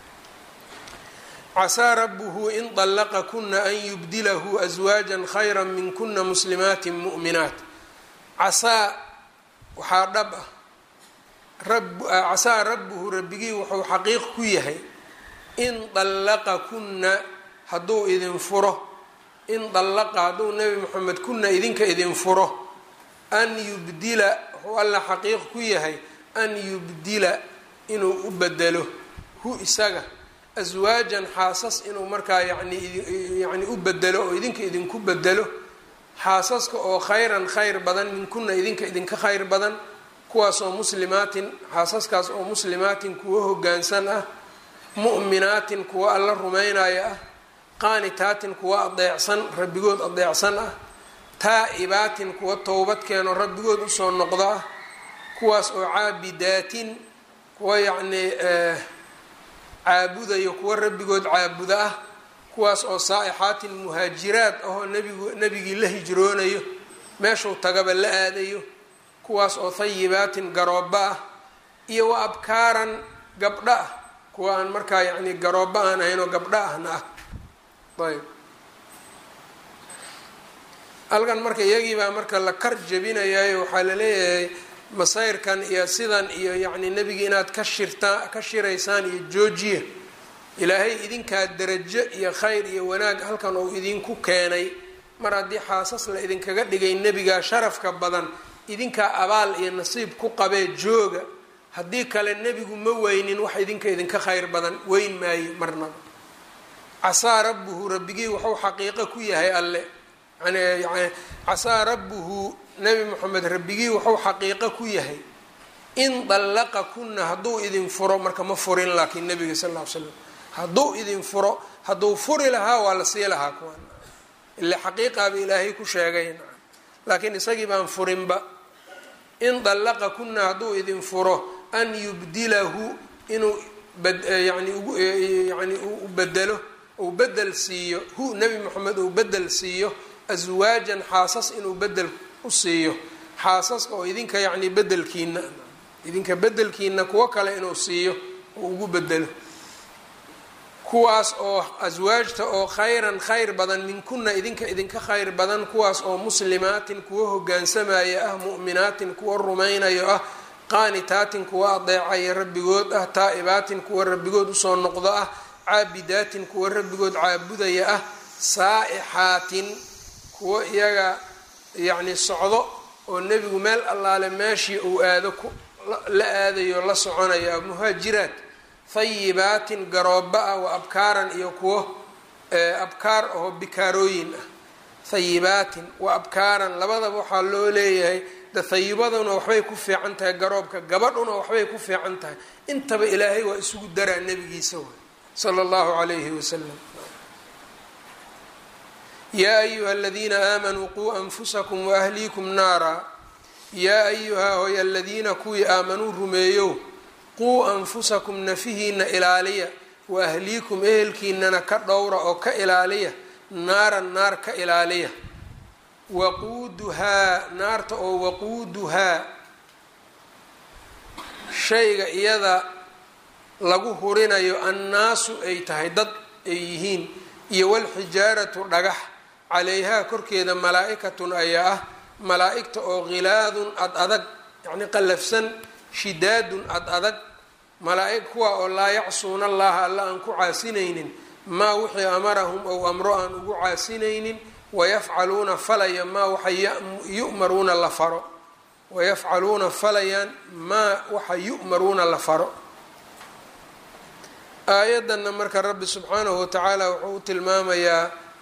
casaa rabuhu in طallaqa kuna an yubdilahu aswaaja khayra min kuna muslimaatin mu'minaat casaa waxaa dhab ah casaa rabbuhu rabbigii wuxuu xaqiiq ku yahay in dallaqa kunna hadduu idin furo in dallaqa hadduu nebi moxamed kunna idinka idin furo an yubdila wuxuu alla xaqiiq ku yahay an yubdila inuu u bedelo hu isaga aswaajan xaasas inuu markaa yani yani u bedelo oo idinka idinku bedelo xaasaska oo khayran khayr badan min kunna idinka idinka khayr badan kuwaasoo muslimaatin xaasaskaas oo muslimaatin kuwo hogaansan ah mu'minaatin kuwo alla rumaynaya ah qaanitaatin kuwo adeecsan rabbigood adeecsan ah taa-ibaatin kuwo towbad keeno rabbigood usoo noqdo ah kuwaas oo caabidaatin kuwo yacnii caabudayo kuwo rabbigood caabuda ah kuwaas oo saa-ixaatin muhaajiraad ahoo nebigu nebigii la hijroonayo meeshuu tagaba la aadayo kuwaas oo hayibaatin garooba ah iyo wa abkaaran gabdho ah kuwa aan markaa yacni garooba aan ahayn oo gabdho ahna ah ayb halkan marka iyagii baa marka la kar jabinayayo waxaa la leeyahay masayrkan iyo sidan iyo yacni nebigi inaad ka shirtaa ka shiraysaan iyo joojiya ilaahay idinkaa darajo iyo khayr iyo wanaag halkan uu idinku keenay mar haddii xaasas la idinkaga dhigay nebigaa sharafka badan idinkaa abaal iyo nasiib ku qabee jooga haddii kale nebigu ma weynin wax idinka idinka khayr badan weyn maayo marnaba casaa rabbuhu rabbigii wuxuu xaqiiqo ku yahay alle yani casaa rabbuhu nebi moxamed rabbigii wuxuu xaqiiqo ku yahay in dallaqa kunna hadduu idin furo marka ma furin laakiin nebiga sal lla ly slam hadduu idin furo hadduu furi lahaa waa la sii lahaa kuwan ile xaqiiqaaba ilaahay ku sheegay laakiin isagii baan furinba in dallaqa kunna hadduu idin furo an yubdilahu inuu yani yani u bedelo uu bedel siiyo hu nebi moxamed uu bedel siiyo aswaajan xaasas inuu bedel u siiyo xaasaska oo idinka yacni bedelkiina idinka bedelkiina kuwo kale inuu siiyo uu ugu bedelo kuwaas oo aswaajta oo khayran khayr badan minkuna idinka idinka khayr badan kuwaas oo muslimaatin kuwo hogaansamaya ah mu'minaatin kuwo rumaynayo ah qaanitaatin kuwo adeecaya rabbigood ah taa-ibaatin kuwo rabbigood usoo noqdo ah caabidaatin kuwo rabbigood caabudaya ah saa-ixaatin kuwo iyaga yacni socdo oo nebigu meel allaale meeshii uu aado la aadayo la soconayo ah muhaajiraat hayibaatin garooba ah wa abkaaran iyo kuwo abkaar oo bikaarooyin ah hayibaatin wa abkaaran labadaba waxaa loo leeyahay de hayibaduna waxbay ku fiican tahay garoobka gabadhuna waxbay ku fiican tahay intaba ilaahay waa isugu daraa nebigiisa way sala allahu calayhi wasalam yaa ayuha aladiina aamanuu quu anfusakum waahliikum naara yaa ayuha hoy aladiina kuwii aamanuu rumeeyow quu anfusakum nafihiina ilaaliya wa ahliikum ehelkiinana ka dhowra oo ka ilaaliya naaran naar ka ilaaliya waquuduhaa naarta oo waquuduhaa shayga iyada lagu hurinayo annaasu ay tahay dad ay yihiin iyo walxijaaratu dhagax calayhaa korkeeda malaa-ikatun ayaa ah malaa-igta oo khilaadun ad adag yacni qallafsan shidaadun ad adag malaa-ig kuwa oo laa yacsuuna allaha alla aan ku caasinaynin maa wixii amarahum ou amro aan ugu caasinaynin wayafcaluuna falaya maa waxa yu'maruuna la faro wayafcaluuna falayaan maa waxa yu'maruuna la faro aayaddanna marka rabbi subxaanahu watacaala wuxuu u tilmaamayaa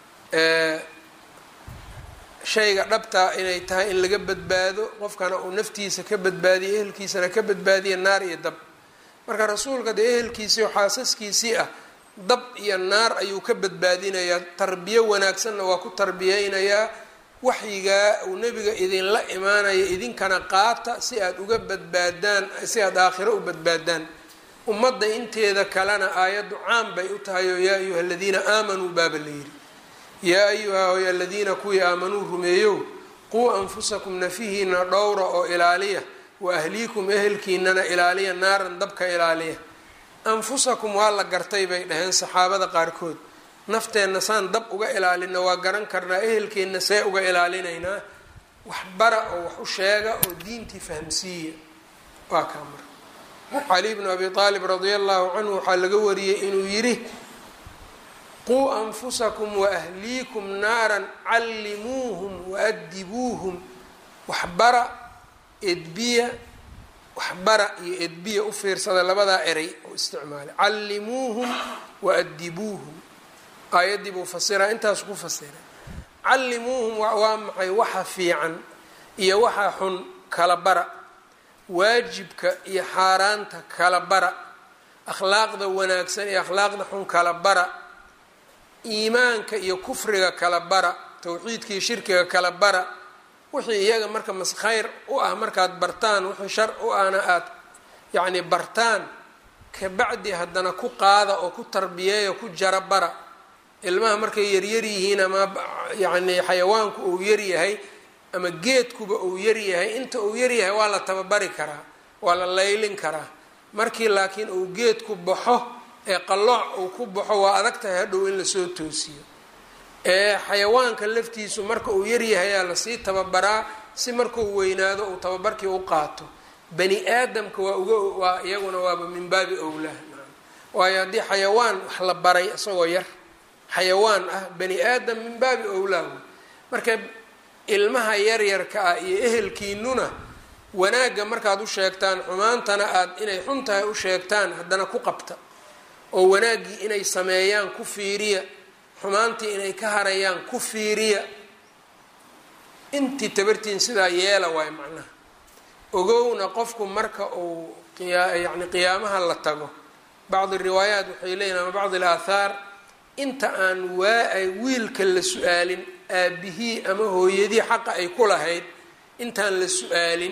shayga dhabtaa inay tahay in laga badbaado qofkana uu naftiisa ka badbaadiyo ehelkiisana ka badbaadiya naar iyo dab marka rasuulka dee ehelkiisii oo xaasaskiisii ah dab iyo naar ayuu ka badbaadinayaa tarbiyo wanaagsanna waa ku tarbiyeynayaa waxyigaa uu nebiga idinla imaanaya idinkana qaata si aada uga badbaadaan si aada aakhiro u badbaadaan ummadda inteeda kalena aayaddu caan bay u tahay oo yaa ayuha aladiina aamanuu baaba la yidhi yaa ayuha hoy aladiina kuwii aamanuu rumeeyow quu anfusakum nafihiina dhowra oo ilaaliya wa ahliikum ehelkiinana ilaaliya naaran dabka ilaaliya anfusakum waa la gartay bay dhaheen saxaabada qaarkood nafteenna saan dab uga ilaalina waa garan karnaa ehelkeenna see uga ilaalinaynaa wax bara oo wax u sheega oo diintii fahamsiiya waa kaa marka cali bnu abi aalib radia allahu canhu waxaa laga wariyey inuu yidhi quu anfusakum waahliikum naaran callimuuhum waadibuuhum waxbara edbiya waxbara iyo edbiya u fiirsada labadaa eray oo isticmaalay callimuuhum waadibuuhum aayaddii buu fasiraa intaas ku fasiray callimuuhum waa maxay waxa fiican iyo waxa xun kala bara waajibka iyo xaaraanta kala bara akhlaaqda wanaagsan iyo akhlaaqda xun kala bara iimaanka iyo kufriga kala bara towxiidka iyo shirkiga kala bara wixii iyaga marka mas khayr u ah markaad bartaan wixii shar u ahna aada yacni bartaan kabacdi haddana ku qaada oo ku tarbiyeeyo ku jara bara ilmaha markay yaryar yihiin ama yacni xayawaanku uu yaryahay ama geedkuba uu yaryahay inta uu yaryahay waa la tababari karaa waa la laylin karaa markii laakiin uu geedku baxo ee qallooc uu ku baxo waa adag tahay hadhow in lasoo toosiyo ee xayawaanka laftiisu marka uu yaryahayaa lasii tababaraa si markuu weynaado uu tababarkii u qaato bani aadamka waa uga waa iyaguna waaba min baabi owlah waayo haddii xayawaan wax la baray isagoo yar xayawaan ah bani aadam min baabi owlah wey marka ilmaha yaryarka ah iyo ehelkiinuna wanaagga markaad u sheegtaan xumaantana aad inay xun tahay u sheegtaan haddana ku qabta oo wanaaggii inay sameeyaan ku fiiriya xumaantii inay ka harayaan ku fiiriya intii tabartiin sidaa yeela waayo macnaha ogowna qofku marka uu yani qiyaamaha la tago bacdi riwaayaat waxay leeyihin ama bacdi alaathaar inta aan waa wiilka la su-aalin aabihii ama hooyadii xaqa ay ku lahayd intaan la su-aalin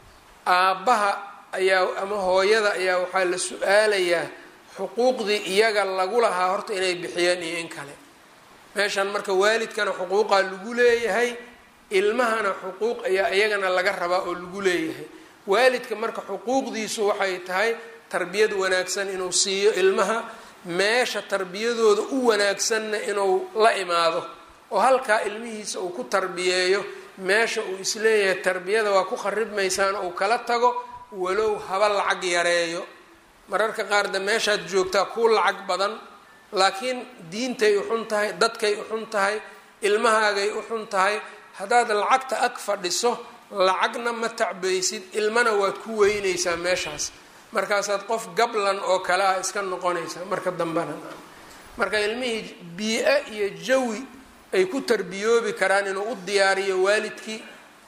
aabbaha ayaa ama hooyada ayaa waxaa la su-aalayaa xuquuqdii iyaga lagu lahaa horta inay bixiyeen iyo in kale meeshan marka waalidkana xuquuqaa lagu leeyahay ilmahana xuquuq ayaa iyagana laga rabaa oo lagu leeyahay waalidka marka xuquuqdiisu waxay tahay tarbiyad wanaagsan inuu siiyo ilmaha meesha tarbiyadooda u wanaagsanna inuu la imaado oo halkaa ilmihiisa uu ku tarbiyeeyo meesha uu isleeyahay tarbiyada waa ku kharibmaysaan uu kala tago walow haba lacag yareeyo mararka qaar de meeshaad joogtaa kuu lacag badan laakiin diintay u xun tahay dadkay u xun tahay ilmahaagay u xun tahay haddaad lacagta ag fadhiso lacagna ma tacbaysid ilmana waad ku weynaysaa meeshaas markaasaad qof gablan oo kale ah iska noqonaysaa marka dambena marka ilmihii bii-a iyo jawi ay ku tarbiyoobi karaan inuu u diyaariyo waalidkii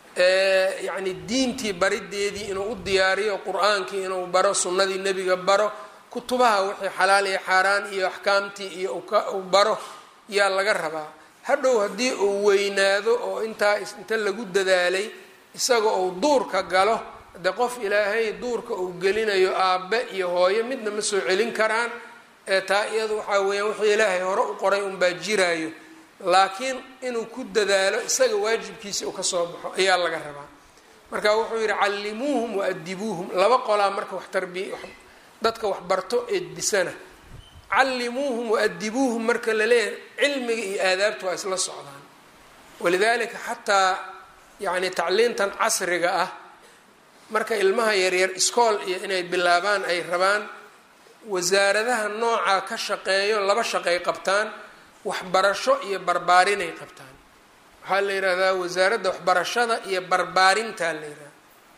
yacni diintii barideedii inuu u diyaariyo qur-aankii inuu baro sunnadii nebiga baro kutubaha wixii xalaal iyo xaaraan iyo axkaamtii iyo uu baro yaa laga rabaa hadhow haddii uu weynaado oo intaa inta lagu dadaalay isaga uu duurka galo de qof ilaahay duurka uu gelinayo aabbe iyo hooyo midna ma soo celin karaan ee taa iyadu waxaa weeyaan wixii ilaahay hore u qoray unbaa jiraayo laakiin inuu ku dadaalo isaga waajibkiisa uu kasoo baxo ayaa laga rabaa marka wuxuu yidhi callimuuhum waadibuuhum laba qolaa marka wax tarbiya dadka wax barto eedbisana callimuuhum waadibuuhum marka la leeyahay cilmiga iyo aadaabta waa isla socdaan walidaalika xataa yacni tacliintan casriga ah marka ilmaha yaryar iskool iyo inay bilaabaan ay rabaan wasaaradaha noocaa ka shaqeeyo laba shaqay qabtaan waxbarasho iyo barbaarinay qabtaan waxaa la yidhaahdaa wasaaradda waxbarashada iyo barbaarintaa la yidhahda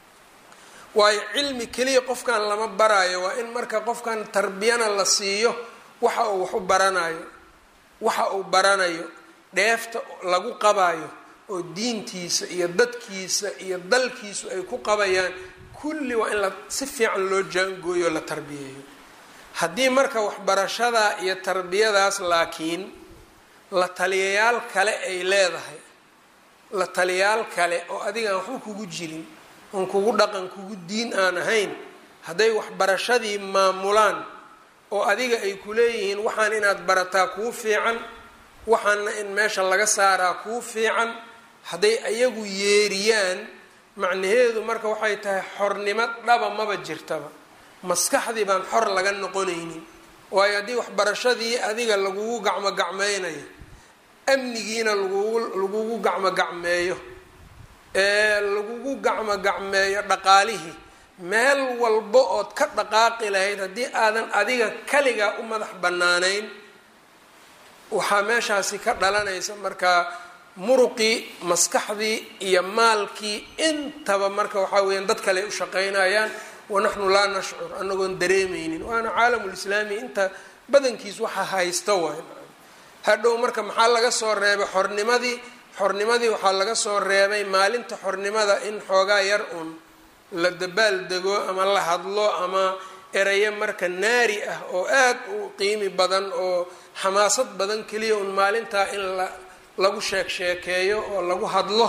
waayo cilmi keliya qofkan lama baraayo waa in marka qofkan tarbiyana la siiyo waxa uu wax u baranayo waxa uu baranayo dheefta lagu qabayo oo diintiisa iyo dadkiisa iyo dalkiisu ay ku qabayaan kulli waa in la si fiican loo jaangooyo o la tarbiyeeyo haddii marka waxbarashadaa iyo tarbiyadaas laakiin la taliyayaal kale ay leedahay la taliyaal kale oo adigaan waxba kugu jirin oon kugu dhaqan kugu diin aan ahayn hadday waxbarashadii maamulaan oo adiga ay ku leeyihiin waxaan inaad barataa kuu fiican waxaana in meesha laga saaraa kuu fiican hadday ayagu yeeriyaan macnaheedu marka waxay tahay xornimo dhaba maba jirtaba maskaxdii baan xor laga noqonaynin waayo haddii waxbarashadii adiga lagugu gacmo gacmeynayo amnigiina lagugu lagugu gacmo gacmeeyo ee lagugu gacmo gacmeeyo dhaqaalihii meel walba ood ka dhaqaaqi lahayd haddii aadan adiga kaligaa u madax bannaanayn waxaa meeshaasi ka dhalanaysa markaa muruqii maskaxdii iyo maalkii intaba marka waxaa weeyaan dad kale ay u shaqeynayaan wanaxnu laa nashcur anagoon dareemeynin waana caalamulislaami inta badankiis waxa haysta waay hadhow marka maxaa laga soo reebay xornimadii xornimadii waxaa laga soo reebay maalinta xornimada in xoogaa yar uun la dabaal dego ama la hadlo ama erayo marka naari ah oo aad u qiimi badan oo xamaasad badan keliya un maalintaa in la lagu sheek sheekeeyo oo lagu hadlo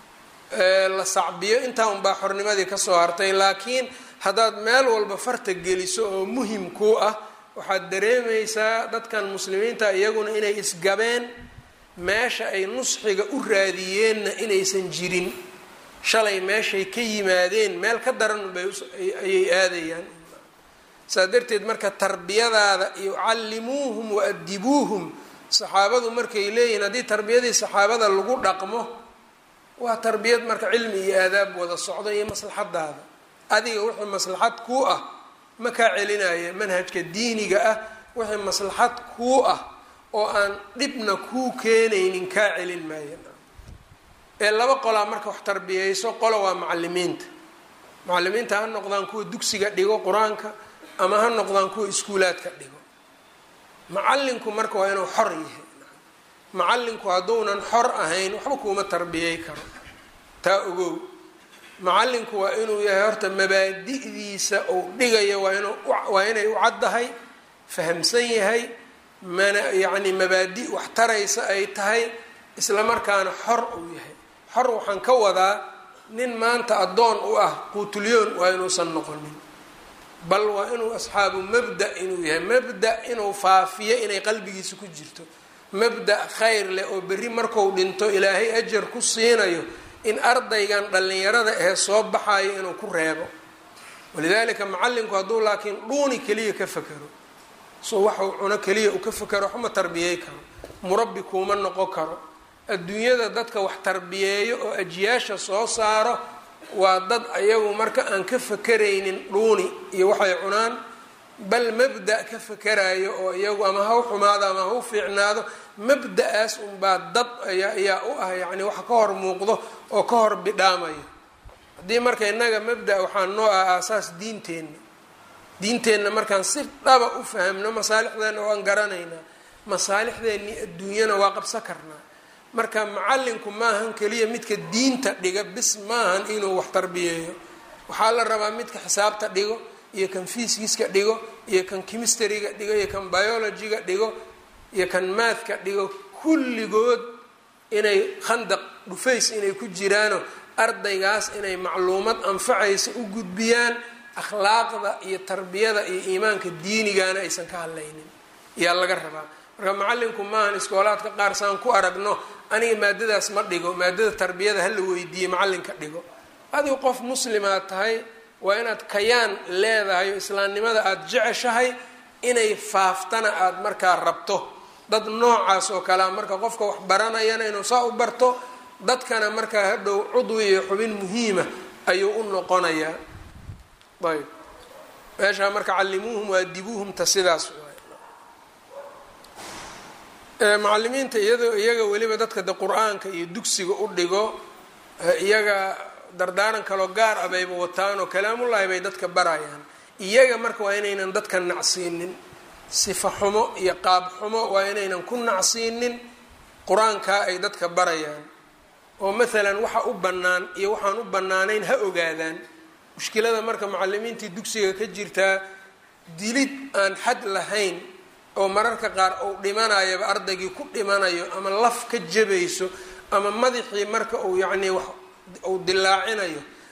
la sacbiyo intaa unbaa xornimadii kasoo hartay laakiin haddaad meel walba farta geliso oo muhim kuu ah waxaad dareemaysaa dadkan muslimiinta iyaguna inay isgabeen meesha ay nusxiga u raadiyeenna inaysan jirin shalay meeshay ka yimaadeen meel ka daran bay ayay aadayaan saa darteed marka tarbiyadaada iyo callimuuhum wa adibuuhum saxaabadu markay leeyihiin haddii tarbiyadii saxaabada lagu dhaqmo waa tarbiyad marka cilmi iyo aadaab wada socdo iyo maslaxadaada adiga wixii maslaxad kuu ah ma kaa celinaya manhajka diiniga ah wixii maslaxad kuu ah oo aan dhibna kuu keenaynin kaa celin maayo ee laba qolaa marka wax tarbiyeyso qolo waa macalimiinta macalimiinta ha noqdaan kuwa dugsiga dhigo qur-aanka ama ha noqdaan kuwa iskuulaadka dhigo macalinku marka waa inuu xor yahay macalinku hadduunan xor ahayn waxba kuuma tarbiyey karo taa ogow macalinku waa inuu yahay horta mabaadi'diisa uu dhigayo waa inuu waa inay u caddahay fahamsan yahay mana yacni mabaadi wax taraysa ay tahay isla markaana xor uu yahay xor waxaan ka wadaa nin maanta addoon u ah quutulyoon waa inuusan noqonin bal waa inuu asxaabu mabda inuu yahay mabda inuu faafiyo inay qalbigiisa ku jirto mabda khayr leh oo berri marku dhinto ilaahay ajar ku siinayo in ardaygan dhallinyarada ee soo baxayo inuu ku reebo walidaalika macallinku hadduu laakiin dhuuni keliya ka fakero so waxuu cuno keliya uu ka fakero waxma tarbiyey karo murabbi kuuma noqon karo adduunyada dadka wax tarbiyeeyo oo ajiyaasha soo saaro waa dad ayagu marka aan ka fakeraynin dhuuni iyo waxay cunaan bal mabda' ka fakerayo oo iyagu ama ha u xumaado ama ha u fiicnaado mabda-aas unbaa dad ayaa ayaa u ah yacni waxa ka hor muuqdo oo ka hor bidhaamayo haddii marka innaga mabda' waxaa noo ah aasaas diinteenna diinteenna markaan si dhaba u fahamno masaalixdeena waan garanaynaa masaalixdeennii adduunyana waa qabsan karnaa marka macallinku maahan keliya midka diinta dhiga bis maahan inuu wax tarbiyeeyo waxaa la rabaa midka xisaabta dhigo iyo kan fiiskiiska dhigo iyo kan chemistryga dhigo iyo kan biologyga dhigo iyo kan maathka dhigo kulligood inay khandaq dhufays inay ku jiraano ardaygaas inay macluumad anfacaysa u gudbiyaan akhlaaqda iyo tarbiyada iyo iimaanka diinigana aysan ka hadlaynin ayaa laga rabaa marka macallinku maahan iskoolaadka qaar saan ku aragno aniga maadadaas ma dhigo maadada tarbiyada hala weydiiye macallinka dhigo adigu qof muslimaad tahay waa inaad kayaan leedahay oo islaamnimada aada jeceshahay inay faaftana aada markaa rabto dad noocaas oo kalea marka qofka wax baranayana inuu saa u barto dadkana markaa hadhow cudwi iyo xubin muhiima ayuu u noqonayaa ayb meeshaa marka callimuuhum waadibuuhumta sidaas macalimiinta iyado iyaga weliba dadka de qur-aanka iyo dugsiga u dhigo iyaga dardaaran kaloo gaar ah bayba wataan oo kalaamullaahi bay dadka barayaan iyaga marka waa inaynan dadka nacsiinin sifa xumo iyo qaab xumo waa inaynan ku nacsiinin qur-aankaa ay dadka barayaan oo maalan waxa u bannaan iyo waxaan u bannaanayn ha ogaadaan mushkilada marka macalimiintii dugsiga ka jirtaa dilid aan xad lahayn oo mararka qaar uu dhimanayaba ardaygii ku dhimanayo ama laf ka jabayso ama madaxii marka uu yacnii wax uu dilaacinayo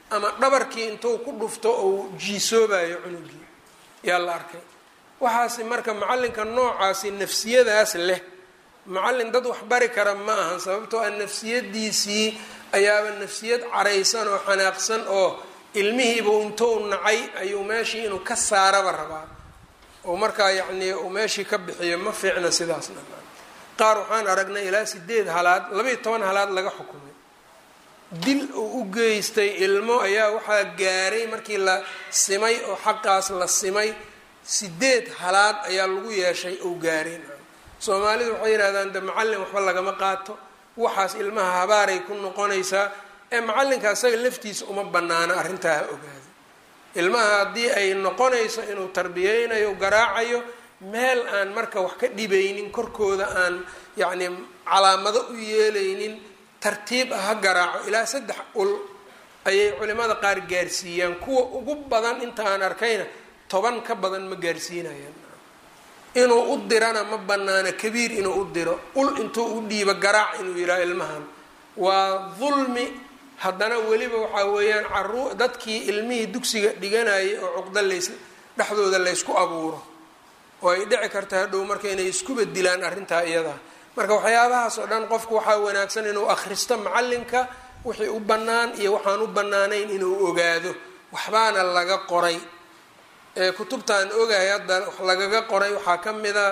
ama dhabarkii intuu ku dhufto ou jiisoobayo cunugii yaa la arkay waxaasi marka macallinka noocaasi nafsiyadaas leh macallin dad wax bari kara ma ahan sababtoo ah nafsiyadiisii ayaaba nafsiyad caraysan oo xanaaqsan oo ilmihiiba intuu nacay ayuu meeshii inuu ka saaraba rabaa oo markaa yacnii uu meeshii ka bixiyo ma fiicna sidaasna qaar waxaan aragnay ilaa sideed halaad labaiyo toban halaad laga xukumay dil uu u geystay ilmo ayaa waxaa gaaray markii la simay oo xaqaas la simay sideed halaad ayaa lagu yeeshay ou gaaray soomaalidu waxay yidhahdaan de macallin waxba lagama qaato waxaas ilmaha habaaray ku noqonaysaa ee macallinka isaga laftiisa uma banaano arrintaa ha ogaado ilmaha haddii ay noqonayso inuu tarbiyeynayo garaacayo meel aan marka wax ka dhibaynin korkooda aan yacni calaamado u yeelaynin tartiib ah ha garaaco ilaa saddex ul ayay culimada qaar gaarsiiyaan kuwa ugu badan inta aan arkayna toban ka badan ma gaarsiinayaan inuu u dirana ma banaano kabiir inuu u diro ul intuu u dhiibo garaac inuu yidhaha ilmahan waa dulmi haddana weliba waxaa weeyaan caruu dadkii ilmihii dugsiga dhiganayay oo cuqdo lays dhexdooda laysku abuuro oo ay dhici karta hadhow marka inay iskuba dilaan arrintaa iyadaa marka waxyaabahaas oo dhan qofku waxaa wanaagsan inuu akhristo macallinka wixii u bannaan iyo waxaan u bannaanayn inuu ogaado waxbaana laga qoray kutubtaan ogahay hadda wax lagaga qoray waxaa ka mida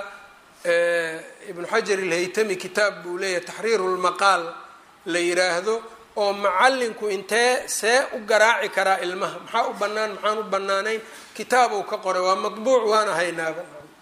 ibnu xajar ilhaytami kitaab buu leeyahay taxriiru lmaqaal la yiraahdo oo macallinku intee see u garaaci karaa ilmaha maxaa u bannaan maxaan u bannaanayn kitaab uu ka qoray waa matbuuc waana haynaaba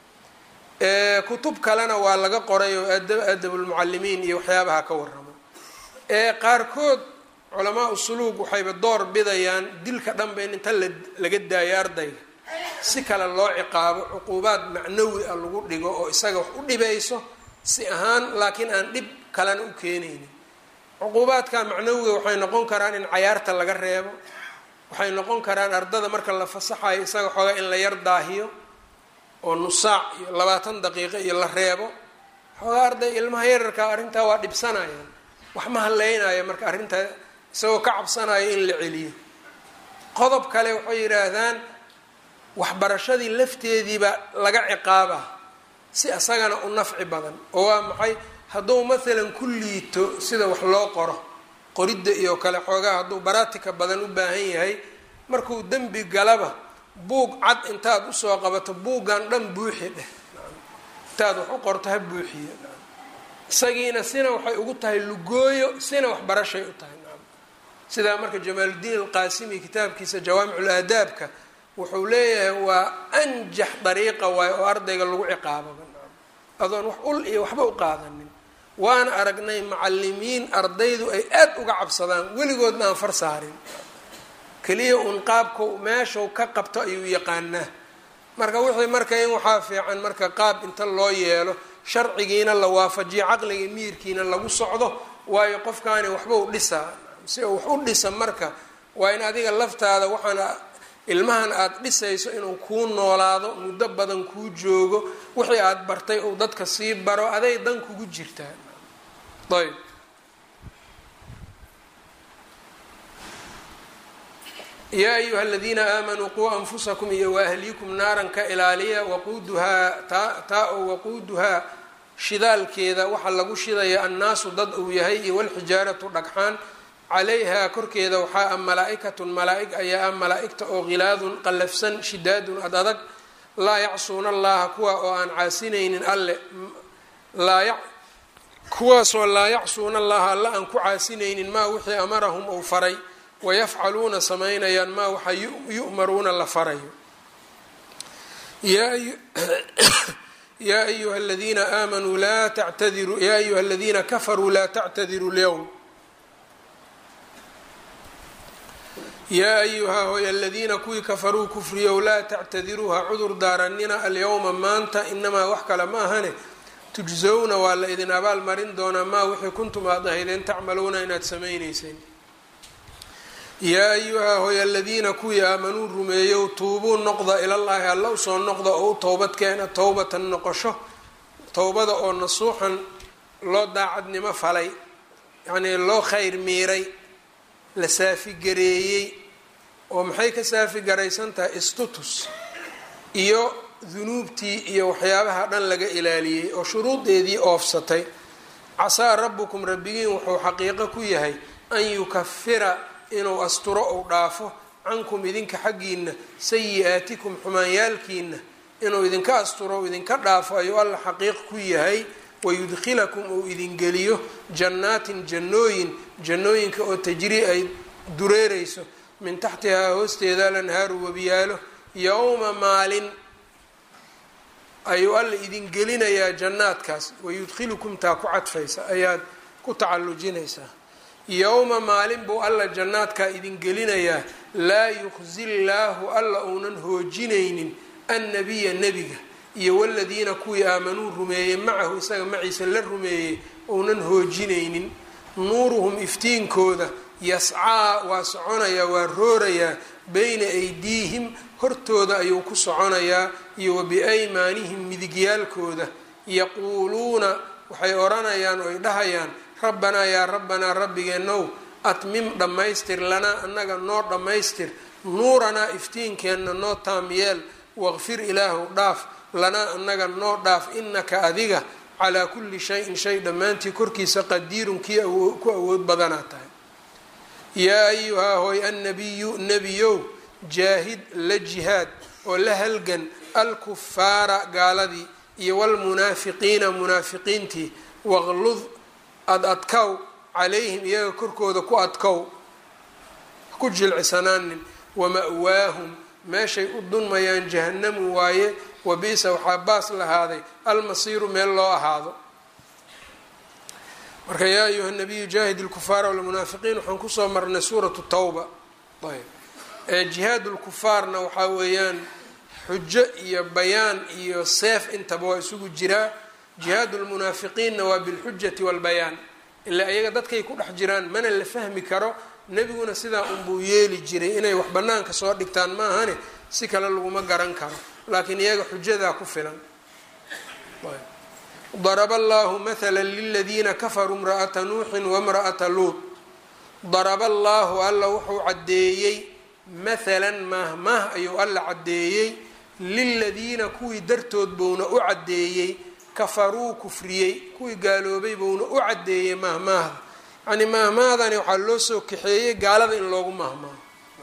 kutub kalena waa laga qoray oo adabulmucalimiin iyo waxyaabaha ka waramo qaarkood culamaa usuluug waxayba door bidayaan dilka dhanba in inta laga daayo ardayga si kale loo ciqaabo cuquubaad macnawi ah lagu dhigo oo isaga wax u dhibayso si ahaan laakiin aan dhib kalena u keenaynin cuquubaadka macnawiga waxay noqon karaan in cayaarta laga reebo waxay noqon karaan ardada marka la fasaxayo isaga xoogaa in la yar daahiyo oo nusaac iyo labaatan daqiiqo iyo la reebo xoogaa arday ilmaha yararka arrintaa waa dhibsanayaan wax ma haleynayo marka arrintaa isagoo ka cabsanayo in la celiyo qodob kale waxay yidhaahdaan waxbarashadii lafteediiba laga ciqaaba si isagana u nafci badan oo waa maxay hadduu maalan ku liito sida wax loo qoro qoridda iyo kale xoogaa hadduu baraatika badan u baahan yahay markuu dembi galaba buug cad intaad usoo qabato buuggan dhan buuxi dheh intaad wax u qorto ha buuxiyo isagiina sina waxay ugu tahay lugooyo sina waxbarashay u tahay sidaa marka jamaaludiin alqaasimi kitaabkiisa jawaamicul aadaabka wuxuu leeyahay waa anjax dariiqa waayo oo ardayga lagu ciqaababa adoon wax ul iyo waxba u qaadanin waana aragnay macalimiin ardaydu ay aad uga cabsadaan weligoodna aan far saarin keliya uun qaabka meeshau ka qabto ayuu yaqaanaa marka wixii marka in waxaa fiican marka qaab inta loo yeelo sharcigiina la waafajiyo caqliga miirkiina lagu socdo waayo qofkaani waxba u dhisaa si uu wax u dhisa marka waa in adiga laftaada waxaana ilmahan aada dhisayso inuu kuu noolaado muddo badan kuu joogo wixii aada bartay uu dadka sii baro aday dan kugu jirtaa ayb yaa ayuha aladiina aamanuu quu anfusakum iyo waahliikum naaran ka ilaaliya waquuduhaa taa taa oo waquuduhaa shidaalkeeda waxaa lagu shidaya annaasu dad uu yahay iyo walxijaaratu dhagxaan calayhaa korkeeda waxaa ah malaa-ikatun malaa-ig ayaa ah malaa-igta oo khilaadun qallafsan shidaadun ad adag laa yacsuuna allaha kuwa oo aan caasinaynin alle laa kuwaasoo laa yacsuuna allaha alle aan ku caasinaynin maa wixii amarahum uu faray wayafcaluuna samaynayaan maa waxa yu'maruuna la farayo yaa ayuha aladiina aamanuu laa tactadiruu yaa ayuha aladiina kafaruu laa tactadiruu lyowm yaa ayuhaa hoy aladiina kuwii kafaruu kufriyow laa tactadiruu ha cudur daaranina alyowma maanta inamaa wax kale ma ahane tujsowna waa la idin abaal marin doonaa maa wixii kuntum aad ahaydeen tacmaluuna inaad samaynayseen yaa ayuhaa hoy aladiina kuwii aamanuu rumeeyow tuubuu noqda ilallaahi alla usoo noqda oo u towbad keena towbatan noqosho towbada oo nasuuxan loo daacadnimo falay yacnii loo khayr miiray la saafigareeyey oo maxay ka saafi garaysan tahay istutus iyo dunuubtii iyo waxyaabaha dhan laga ilaaliyey oo shuruudeedii oofsatay casaa rabbukum rabbigiin wuxuu xaqiiqo ku yahay an yukafira inuu asturo ou dhaafo cankum idinka xaggiina sayi-aatikum xumaanyaalkiina inuu idinka asturo u idinka dhaafo ayuu alla xaqiiq ku yahay wayudkhilakum uu idingeliyo jannaatin jannooyin jannooyinka oo tajrii ay dureereyso min taxtihaa hoosteeda alanhaaru webiyaalo yowma maalin ayuu alla idin gelinayaa jannaadkaas wayudkhilukum taa ku cadfaysa ayaad ku tacallujinaysaa yowma maalin buu alla jannaadkaa idin gelinayaa laa yuqsi llaahu alla uunan hoojinaynin annabiya nebiga iyo waladiina kuwii aamanuu rumeeyey macahu isaga maciisa la rumeeyey uunan hoojinaynin nuuruhum iftiinkooda yascaa waa soconayaa waa roorayaa bayna aydiihim hortooda ayuu ku soconayaa iyo wa biaymaanihim midigyaalkooda yaquuluuna waxay odhanayaan oy dhahayaan rabbanaa yaa rabbanaa rabbigeenow atmim dhammaystir lanaa annaga noo dhammaystir nuuranaa iftiinkeenna noo taamyeel waqfir ilaahu dhaaf lanaa annaga noo dhaaf inaka adiga calaa kulli shayin shay dhammaantii korkiisa qadiirun kii ku awood badanaa tahay yaa ayuhaa hoy annabiyu nebiyow jaahid la jihaad oo la halgan alkufaara gaaladii iyo walmunaafiqiina munaafiqiintii waqlud ad adkow calayhim iyaga korkooda ku adkow ku jilcisanaanin wama-waahum meeshay u dunmayaan jahannamu waaye wabiisa waxaa baas lahaaday almasiiru meel loo ahaado marka yaa ayuha nabiyu jaahid lkufaara walmunaafiqiin waxaan kusoo marnay suuratu tawba ayb ee jihaad lkufaarna waxaa weeyaan xujo iyo bayaan iyo seef intaba waa isugu jiraa jihaad lmunaafiqiinna waa bilxujati walbayaan ilaa iyaga dadkay ku dhex jiraan mana la fahmi karo nebiguna sidaa unbuu yeeli jiray inay wax banaanka soo dhigtaan maahane si kale laguma garan karo laakiin iyaga xujadaa ku filan daraba allahu mathala liladiina kafaruu imra'ata nuuxin wamra'ata luut daraba allaahu alla wuxuu caddeeyey mathalan maahmaah ayuu alla caddeeyey liladiina kuwii dartood buuna u caddeeyey kafaruu kufriyey kuwii gaaloobay buuna u caddeeyey maahmaahda yacnii maahmahdani waxaa loo soo kaxeeyey gaalada in loogu maahmaaho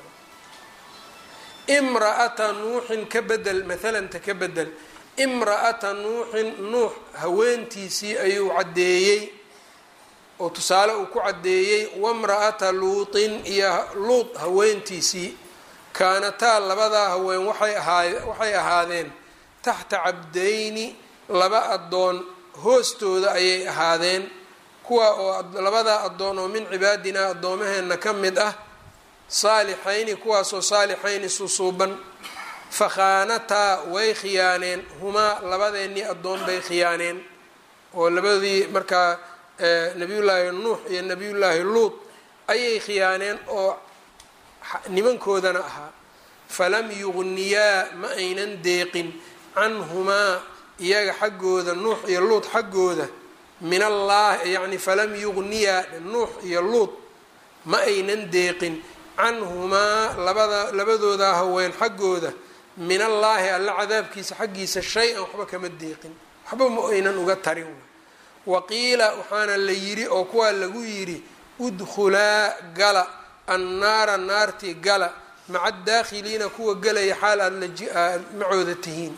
imra'ata nuuxin ka bedel mathalanta ka bedel imra'ata nuuxin nuux haweentiisii ayuu caddeeyey oo tusaale uu ku caddeeyey wamra'ata luutin iyo luut haweentiisii kaanataa labadaa haween waxay ahaa waxay ahaadeen taxta cabdayni laba addoon hoostooda ayay ahaadeen kuwa oo labadaa addoon oo min cibaadinaa addoomaheena ka mid ah saalixayni kuwaasoo saalixayni susuuban fakhaanataa way khiyaaneen humaa labadeennii addoon bay khiyaaneen oo labadii markaa nabiyullaahi nuux iyo nabiyullaahi luut ayay khiyaaneen oo nimankoodana ahaa falam yugniyaa ma aynan deeqin canhumaa iyaga xaggooda nuux iyo luut xaggooda min allah yacni falam yugniyaa nuux iyo luut ma aynan deeqin canhumaa labada labadooda haween xaggooda min allaahi alla cadaabkiisa xaggiisa shay-an waxba kama deeqin waxba ma aynan uga tarin waqiila waxaana la yidhi oo kuwaa lagu yidhi udkhulaa gala annaara naartii gala maca adaakhiliina kuwa gelaya xaal aada macooda tihiin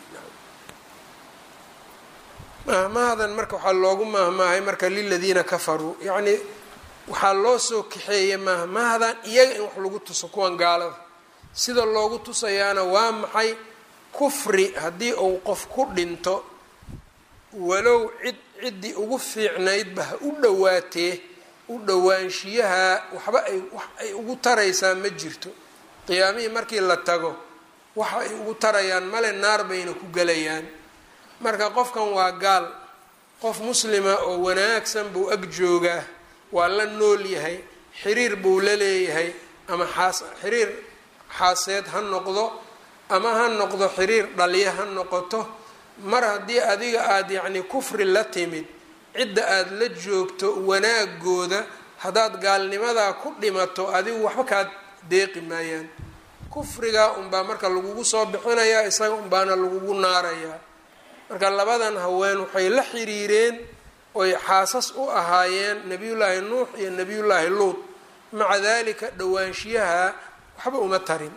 mahmahdan marka waxaa loogu mahmaahay marka liladiina kafaruu yacnii waxaa loo soo kaxeeyay mahmahdan iyaga in wax lagu tuso kuwan gaalada sida loogu tusayaana waa maxay kufri haddii uu qof ku dhinto walow cid ciddii ugu fiicnaydba ha u dhowaatee u dhowaanshiyaha waxba ay wax ay ugu taraysaa ma jirto qiyaamihii markii la tago waxa ay ugu tarayaan male naar bayna ku gelayaan marka qofkan waa gaal qof muslima oo wanaagsan buu ag joogaa waa la nool yahay xiriir buu la leeyahay ama xaas xiriir xaaseed ha noqdo ama ha noqdo xiriir dhalya ha noqoto mar haddii adiga aada yacni kufri la timid cidda aada la joogto wanaagooda haddaad gaalnimadaa ku dhimato adigu waxba kaad deeqi maayaan kufriga unbaa marka lagugu soo bixinayaa isaga unbaana lagugu naarayaa marka labadan haween waxay la xiriireen oy xaasas u ahaayeen nebiyullaahi nuux iyo nebiyullaahi luud maca dalika dhowaanshiyaha waxba uma tarin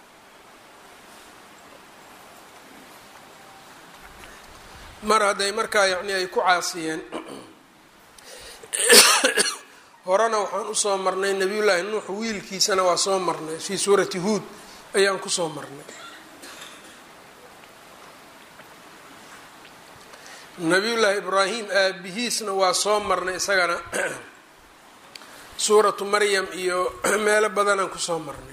mar hadday markaa yacni ay ku caasiyeen horena waxaan usoo marnay nebiyullaahi nuux wiilkiisana waa soo marnay fii suurati huod ayaan kusoo marnay nabiyullaahi ibraahim aabihiisna waa soo marnay isagana suuratu maryam iyo meelo badanaan kusoo marnay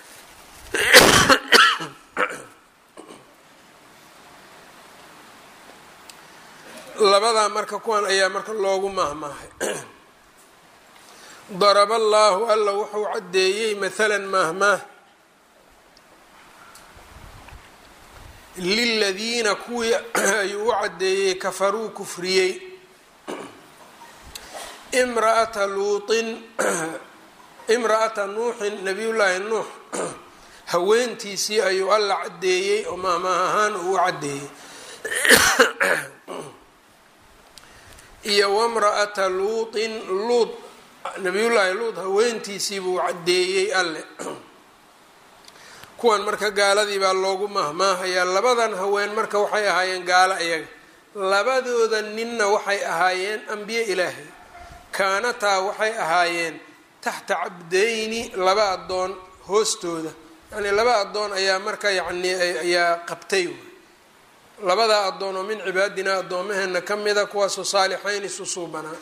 labadaa marka kuwan ayaa marka loogu maahmaahay daraba allaahu alla wuxuu caddeeyey mathalan maahmaah liladiina kuwii ayuu u caddeeyey kafaruu kufriyey imra'ata luutin imra'ata nuuxin nabiyullaahi nuux haweentiisii ayuu alla caddeeyey oo maahmaah ahaan uu u caddeeyey iyo wamra'ata luutin luud nabiyullaahi luud haweentiisii buu caddeeyey alle kuwan marka gaaladii baa loogu mahmaahayaa labadan haween marka waxay ahaayeen gaalo iyaga labadooda ninna waxay ahaayeen ambiye ilaahay kaanataa waxay ahaayeen taxta cabdayni laba addoon hoostooda yacnii laba addoon ayaa marka yacnii ayaa qabtay labadaa addoon oo min cibaadinaa addoomaheena ka mida kuwaasoo saalixayn isusuubanaa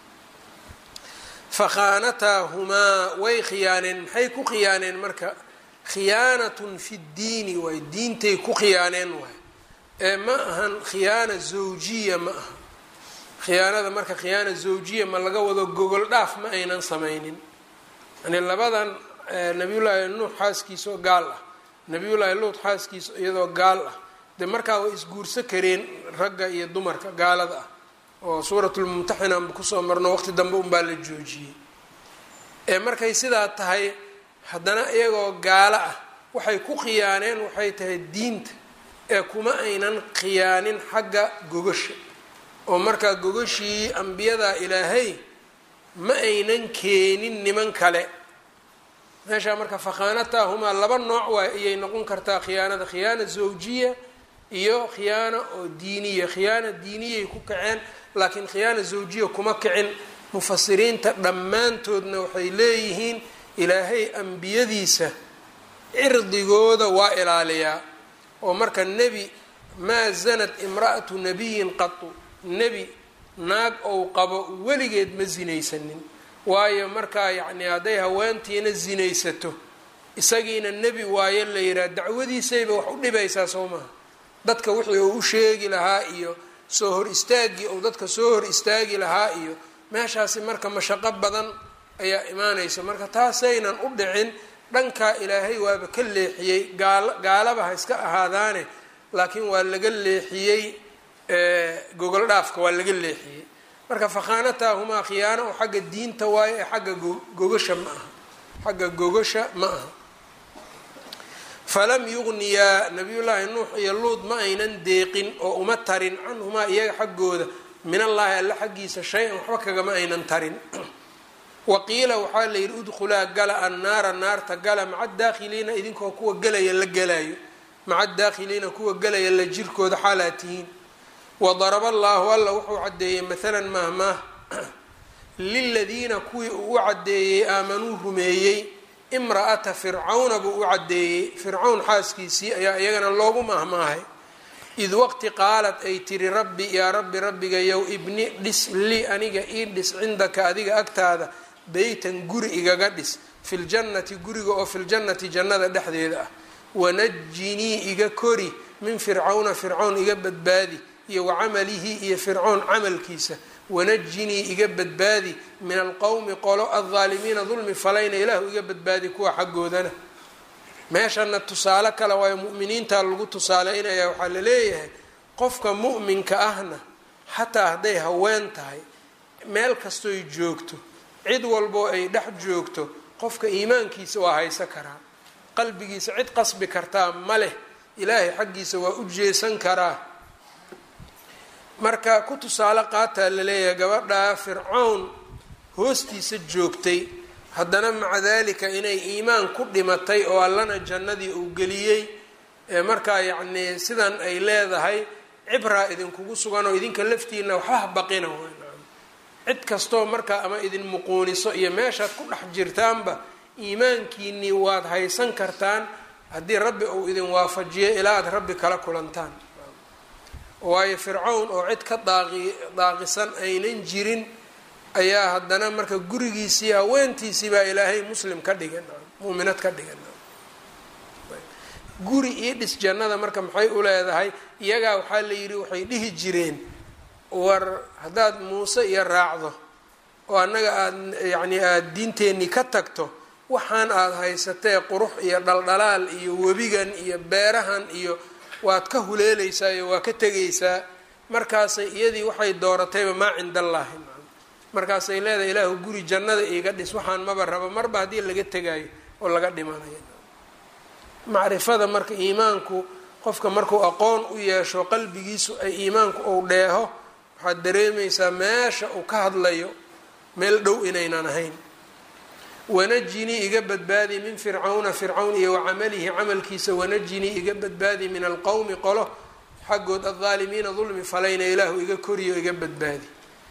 fakhaanataahumaa way khiyaaneen maxay ku khiyaaneen marka khiyaanatun fi ddiini waay diintay ku khiyaaneen waay ee ma ahan khiyaana zawjiya ma aha khiyaanada marka khiyaana zawjiya ma laga wado gogol dhaaf ma aynan sameynin yani labadan nabiyullaahi nuux xaaskiisaoo gaal ah nabiyullaahi luud xaaskiisa iyadoo gaal ah dee markaa way isguurso kareen ragga iyo dumarka gaalada ah oo suuratulmumtaxin aanba kusoo marno waqti dambe unbaa la joojiyey ee markay sidaa tahay haddana iyagoo gaalo ah waxay ku khiyaaneen waxay tahay diinta ee kuma aynan khiyaanin xagga gogasha oo markaa gogashii ambiyada ilaahay ma aynan keenin niman kale meeshaa marka fakhaanataahumaa laba nooc waay ayay noqon kartaa khiyaanada khiyaana zawjiya iyo khiyaana oo diiniya khiyaana diiniyay ku kaceen laakiin khiyaana zawjiya kuma kicin mufasiriinta dhammaantoodna waxay leeyihiin ilaahay ambiyadiisa cirdigooda waa ilaaliyaa oo marka nebi maa zanat imra'atu nabiyin qatu nebi naag ou qabo weligeed ma sinaysanin waayo markaa yacni hadday haweentiina sinaysato isagiina nebi waayo la yidhaha dacwadiisayba wax u dhibaysaa soo maha dadka wixii uu u sheegi lahaa iyo soo hor istaagii ou dadka soo hor istaagi lahaa iyo meeshaasi marka mashaqo badan ayaa imaanaysa marka taasaynan u dhicin dhankaa ilaahay waaba ka leexiyey gaal gaalaba ha iska ahaadaane laakiin waa laga leexiyey gogol dhaafka waa laga leexiyey marka fakhaanataahumaa khiyaano oo xagga diinta waayo ee xagga gogasha ma aha xagga gogasha ma aha falam yugniyaa nabiyullaahi nuux iyo luud ma aynan deeqin oo uma tarin canhumaa iyaga xaggooda min allaahi alla xaggiisa shay-an waxba kagama aynan tarin waqiila waxaa la yidhi udkhulaa gala annaara naarta gala maca daakhiliina idinkoo kuwa gelaya la gelayo maca daakhiliina kuwa gelaya la jirkooda xaalaa tihiin wadaraba allaahu alla wuxuu caddeeyey maalan mahmaah liladiina kuwii uu u caddeeyey aamanuu rumeeyey imra'ata fircawna buu u caddeeyey fircawn xaaskiisii ayaa iyagana loogu mahmaahay id waqti qaalad ay tiri rabbi yaa rabbi rabbigayow ibni dhis lii aniga ii dhis cindaka adiga agtaada beytan guri igaga dhis filjannati guriga oo filjannati jannada dhexdeeda ah wanajinii iga kori min fircawna fircawn iga badbaadi iyo wacamalihi iyo fircoon camalkiisa wanajinii iga badbaadi min alqowmi qolo aldaalimiina dulmi falayna ilaahu iga badbaadi kuwa xaggoodana meeshana tusaale kale waayo mu'miniinta lagu tusaaleynaya waxaa la leeyahay qofka mu'minka ahna xataa hadday haween tahay meel kastoy joogto cid walboo ay dhex joogto qofka iimaankiisa waa haysa karaa qalbigiisa cid qasbi kartaa ma leh ilaahay xaggiisa waa u jeesan karaa marka ku tusaale qaataa laleeyahay gabadhaa fircown hoostiisa joogtay haddana maca daalika inay iimaan ku dhimatay oo allana jannadii uu geliyey ee markaa yacnii sidan ay leedahay cibraa idinkugu sugan oo idinka laftiina waxba ha baqina cid kastoo markaa ama idin muquuniso iyo meeshaad ku dhex jirtaanba iimaankiinii waad haysan kartaan haddii rabbi uu idin waafajiyo ilaa aad rabbi kala kulantaan waayo fircown oo cid ka daaqi daaqisan aynan jirin ayaa haddana marka gurigiisii haweentiisii baa ilaahay muslim ka dhigan muuminad ka dhigan guri ii dhis jannada marka maxay u leedahay iyagaa waxaa la yidhi waxay dhihi jireen war haddaad muuse iyo raacdo oo annaga aada yacni aada diinteenii ka tagto waxaan aada haysatee qurux iyo dhaldhalaal iyo webigan iyo beerahan iyo waad ka huleeleysaa iyo waa ka tegaysaa markaasay iyadii waxay dooratayba maa cinda allaahi markaasay leedahay ilaahu guri jannada iiga dhis waxaan maba rabo marba haddii laga tegaayo oo laga dhimanayo macrifada marka iimaanku qofka markuu aqoon u yeesho qalbigiisu ay iimaanku uu dheeho waxaad dareemaysaa meesha uu ka hadlayo meel dhow inaynan ahayn wanajinii iga badbaadi min fircawna fircawn iyo wacamalihi camalkiisa wanajinii iga badbaadi min alqowmi qolo xaggood aldaalimiina dulmi falayna ilaahu iga koriyo iga badbaadi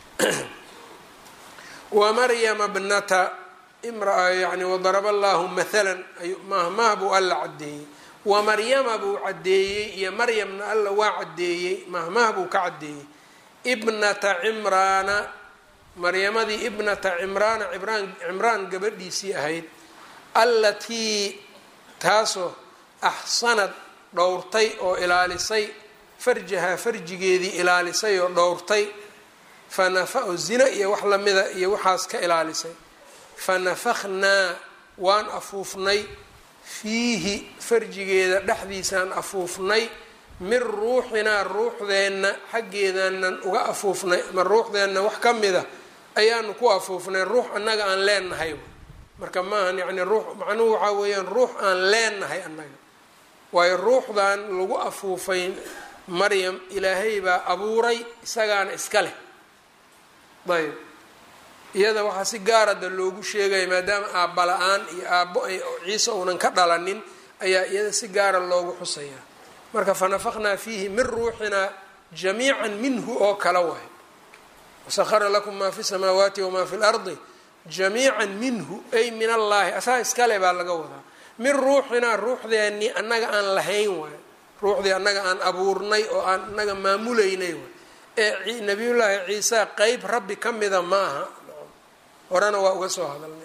wamaryama bnata imraa yani wadaraba allahu maalan mahmaah buu alla caddeeyey wamaryama buu caddeeyey iyo maryamna alla waa caddeeyey mahmaah buu ka caddeeyey ibnata cimraana maryamadii ibnata cimraana cimraan cimraan gabadhiisii ahayd allatii taasoo axsanad dhowrtay oo ilaalisay farjahaa farjigeedii ilaalisay oo dhowrtay fanafa oo zina iyo wax lamida iyo waxaas ka ilaalisay fanafakhnaa waan afuufnay fiihi farjigeeda dhexdiisaan afuufnay min ruuxinaa ruuxdeenna xaggeedaanan uga afuufnay ma ruuxdeenna wax ka mida ayaanu ku afuufnay ruux annaga aan leenahay marka maahan yacni ruux macnuhu waxaa weeyaan ruux aan leenahay annaga waayo ruuxdan lagu afuufay maryam ilaahay baa abuuray isagaana iska leh ayb iyada waxaa si gaarada loogu sheegaya maadaama aabba la-aan iyo aabbo ay ciise uunan ka dhalanin ayaa iyada si gaara loogu xusayaa marka fanafaqnaa fiihi min ruuxinaa jamiican minhu oo kala waay wasahara lakum maa fi samaawaati wamaa fi lardi jamiican minhu ay min allaahi asaa iskale baa laga wadaa min ruuxinaa ruuxdeennii annaga aan lahayn waay ruuxdii annaga aan abuurnay oo aan annaga maamulaynay waay ee nabiyullaahi ciisa qeyb rabbi ka mida ma aha horena waa uga soo hadalnay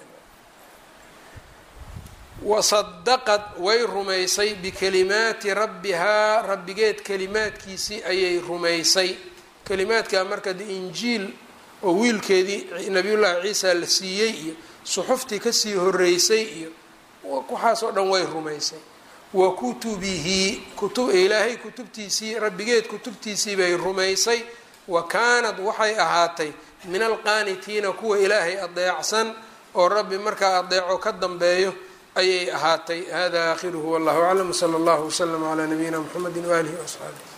wasadaqad way rumaysay bikalimaati rabbihaa rabbigeed kalimaadkiisii ayay rumaysay kalimaadkaa marka de injiil oo wiilkeedii nabiyullaahi ciisa la siiyey iyo suxuftii kasii horeysay iyo waxaasoo dhan way rumaysay wa kutubihi kutub ilaahay kutubtiisii rabbigeed kutubtiisii bay rumaysay wa kaanad waxay ahaatay min alqaanitiina kuwa ilaahay adeecsan oo rabbi markaa adeeco ka dambeeyo ayay ahaatay hada aakhiruhu wallahu aclam wsala allahu waslama calaa nabiyina mxamedi waaalihi waasxaabihi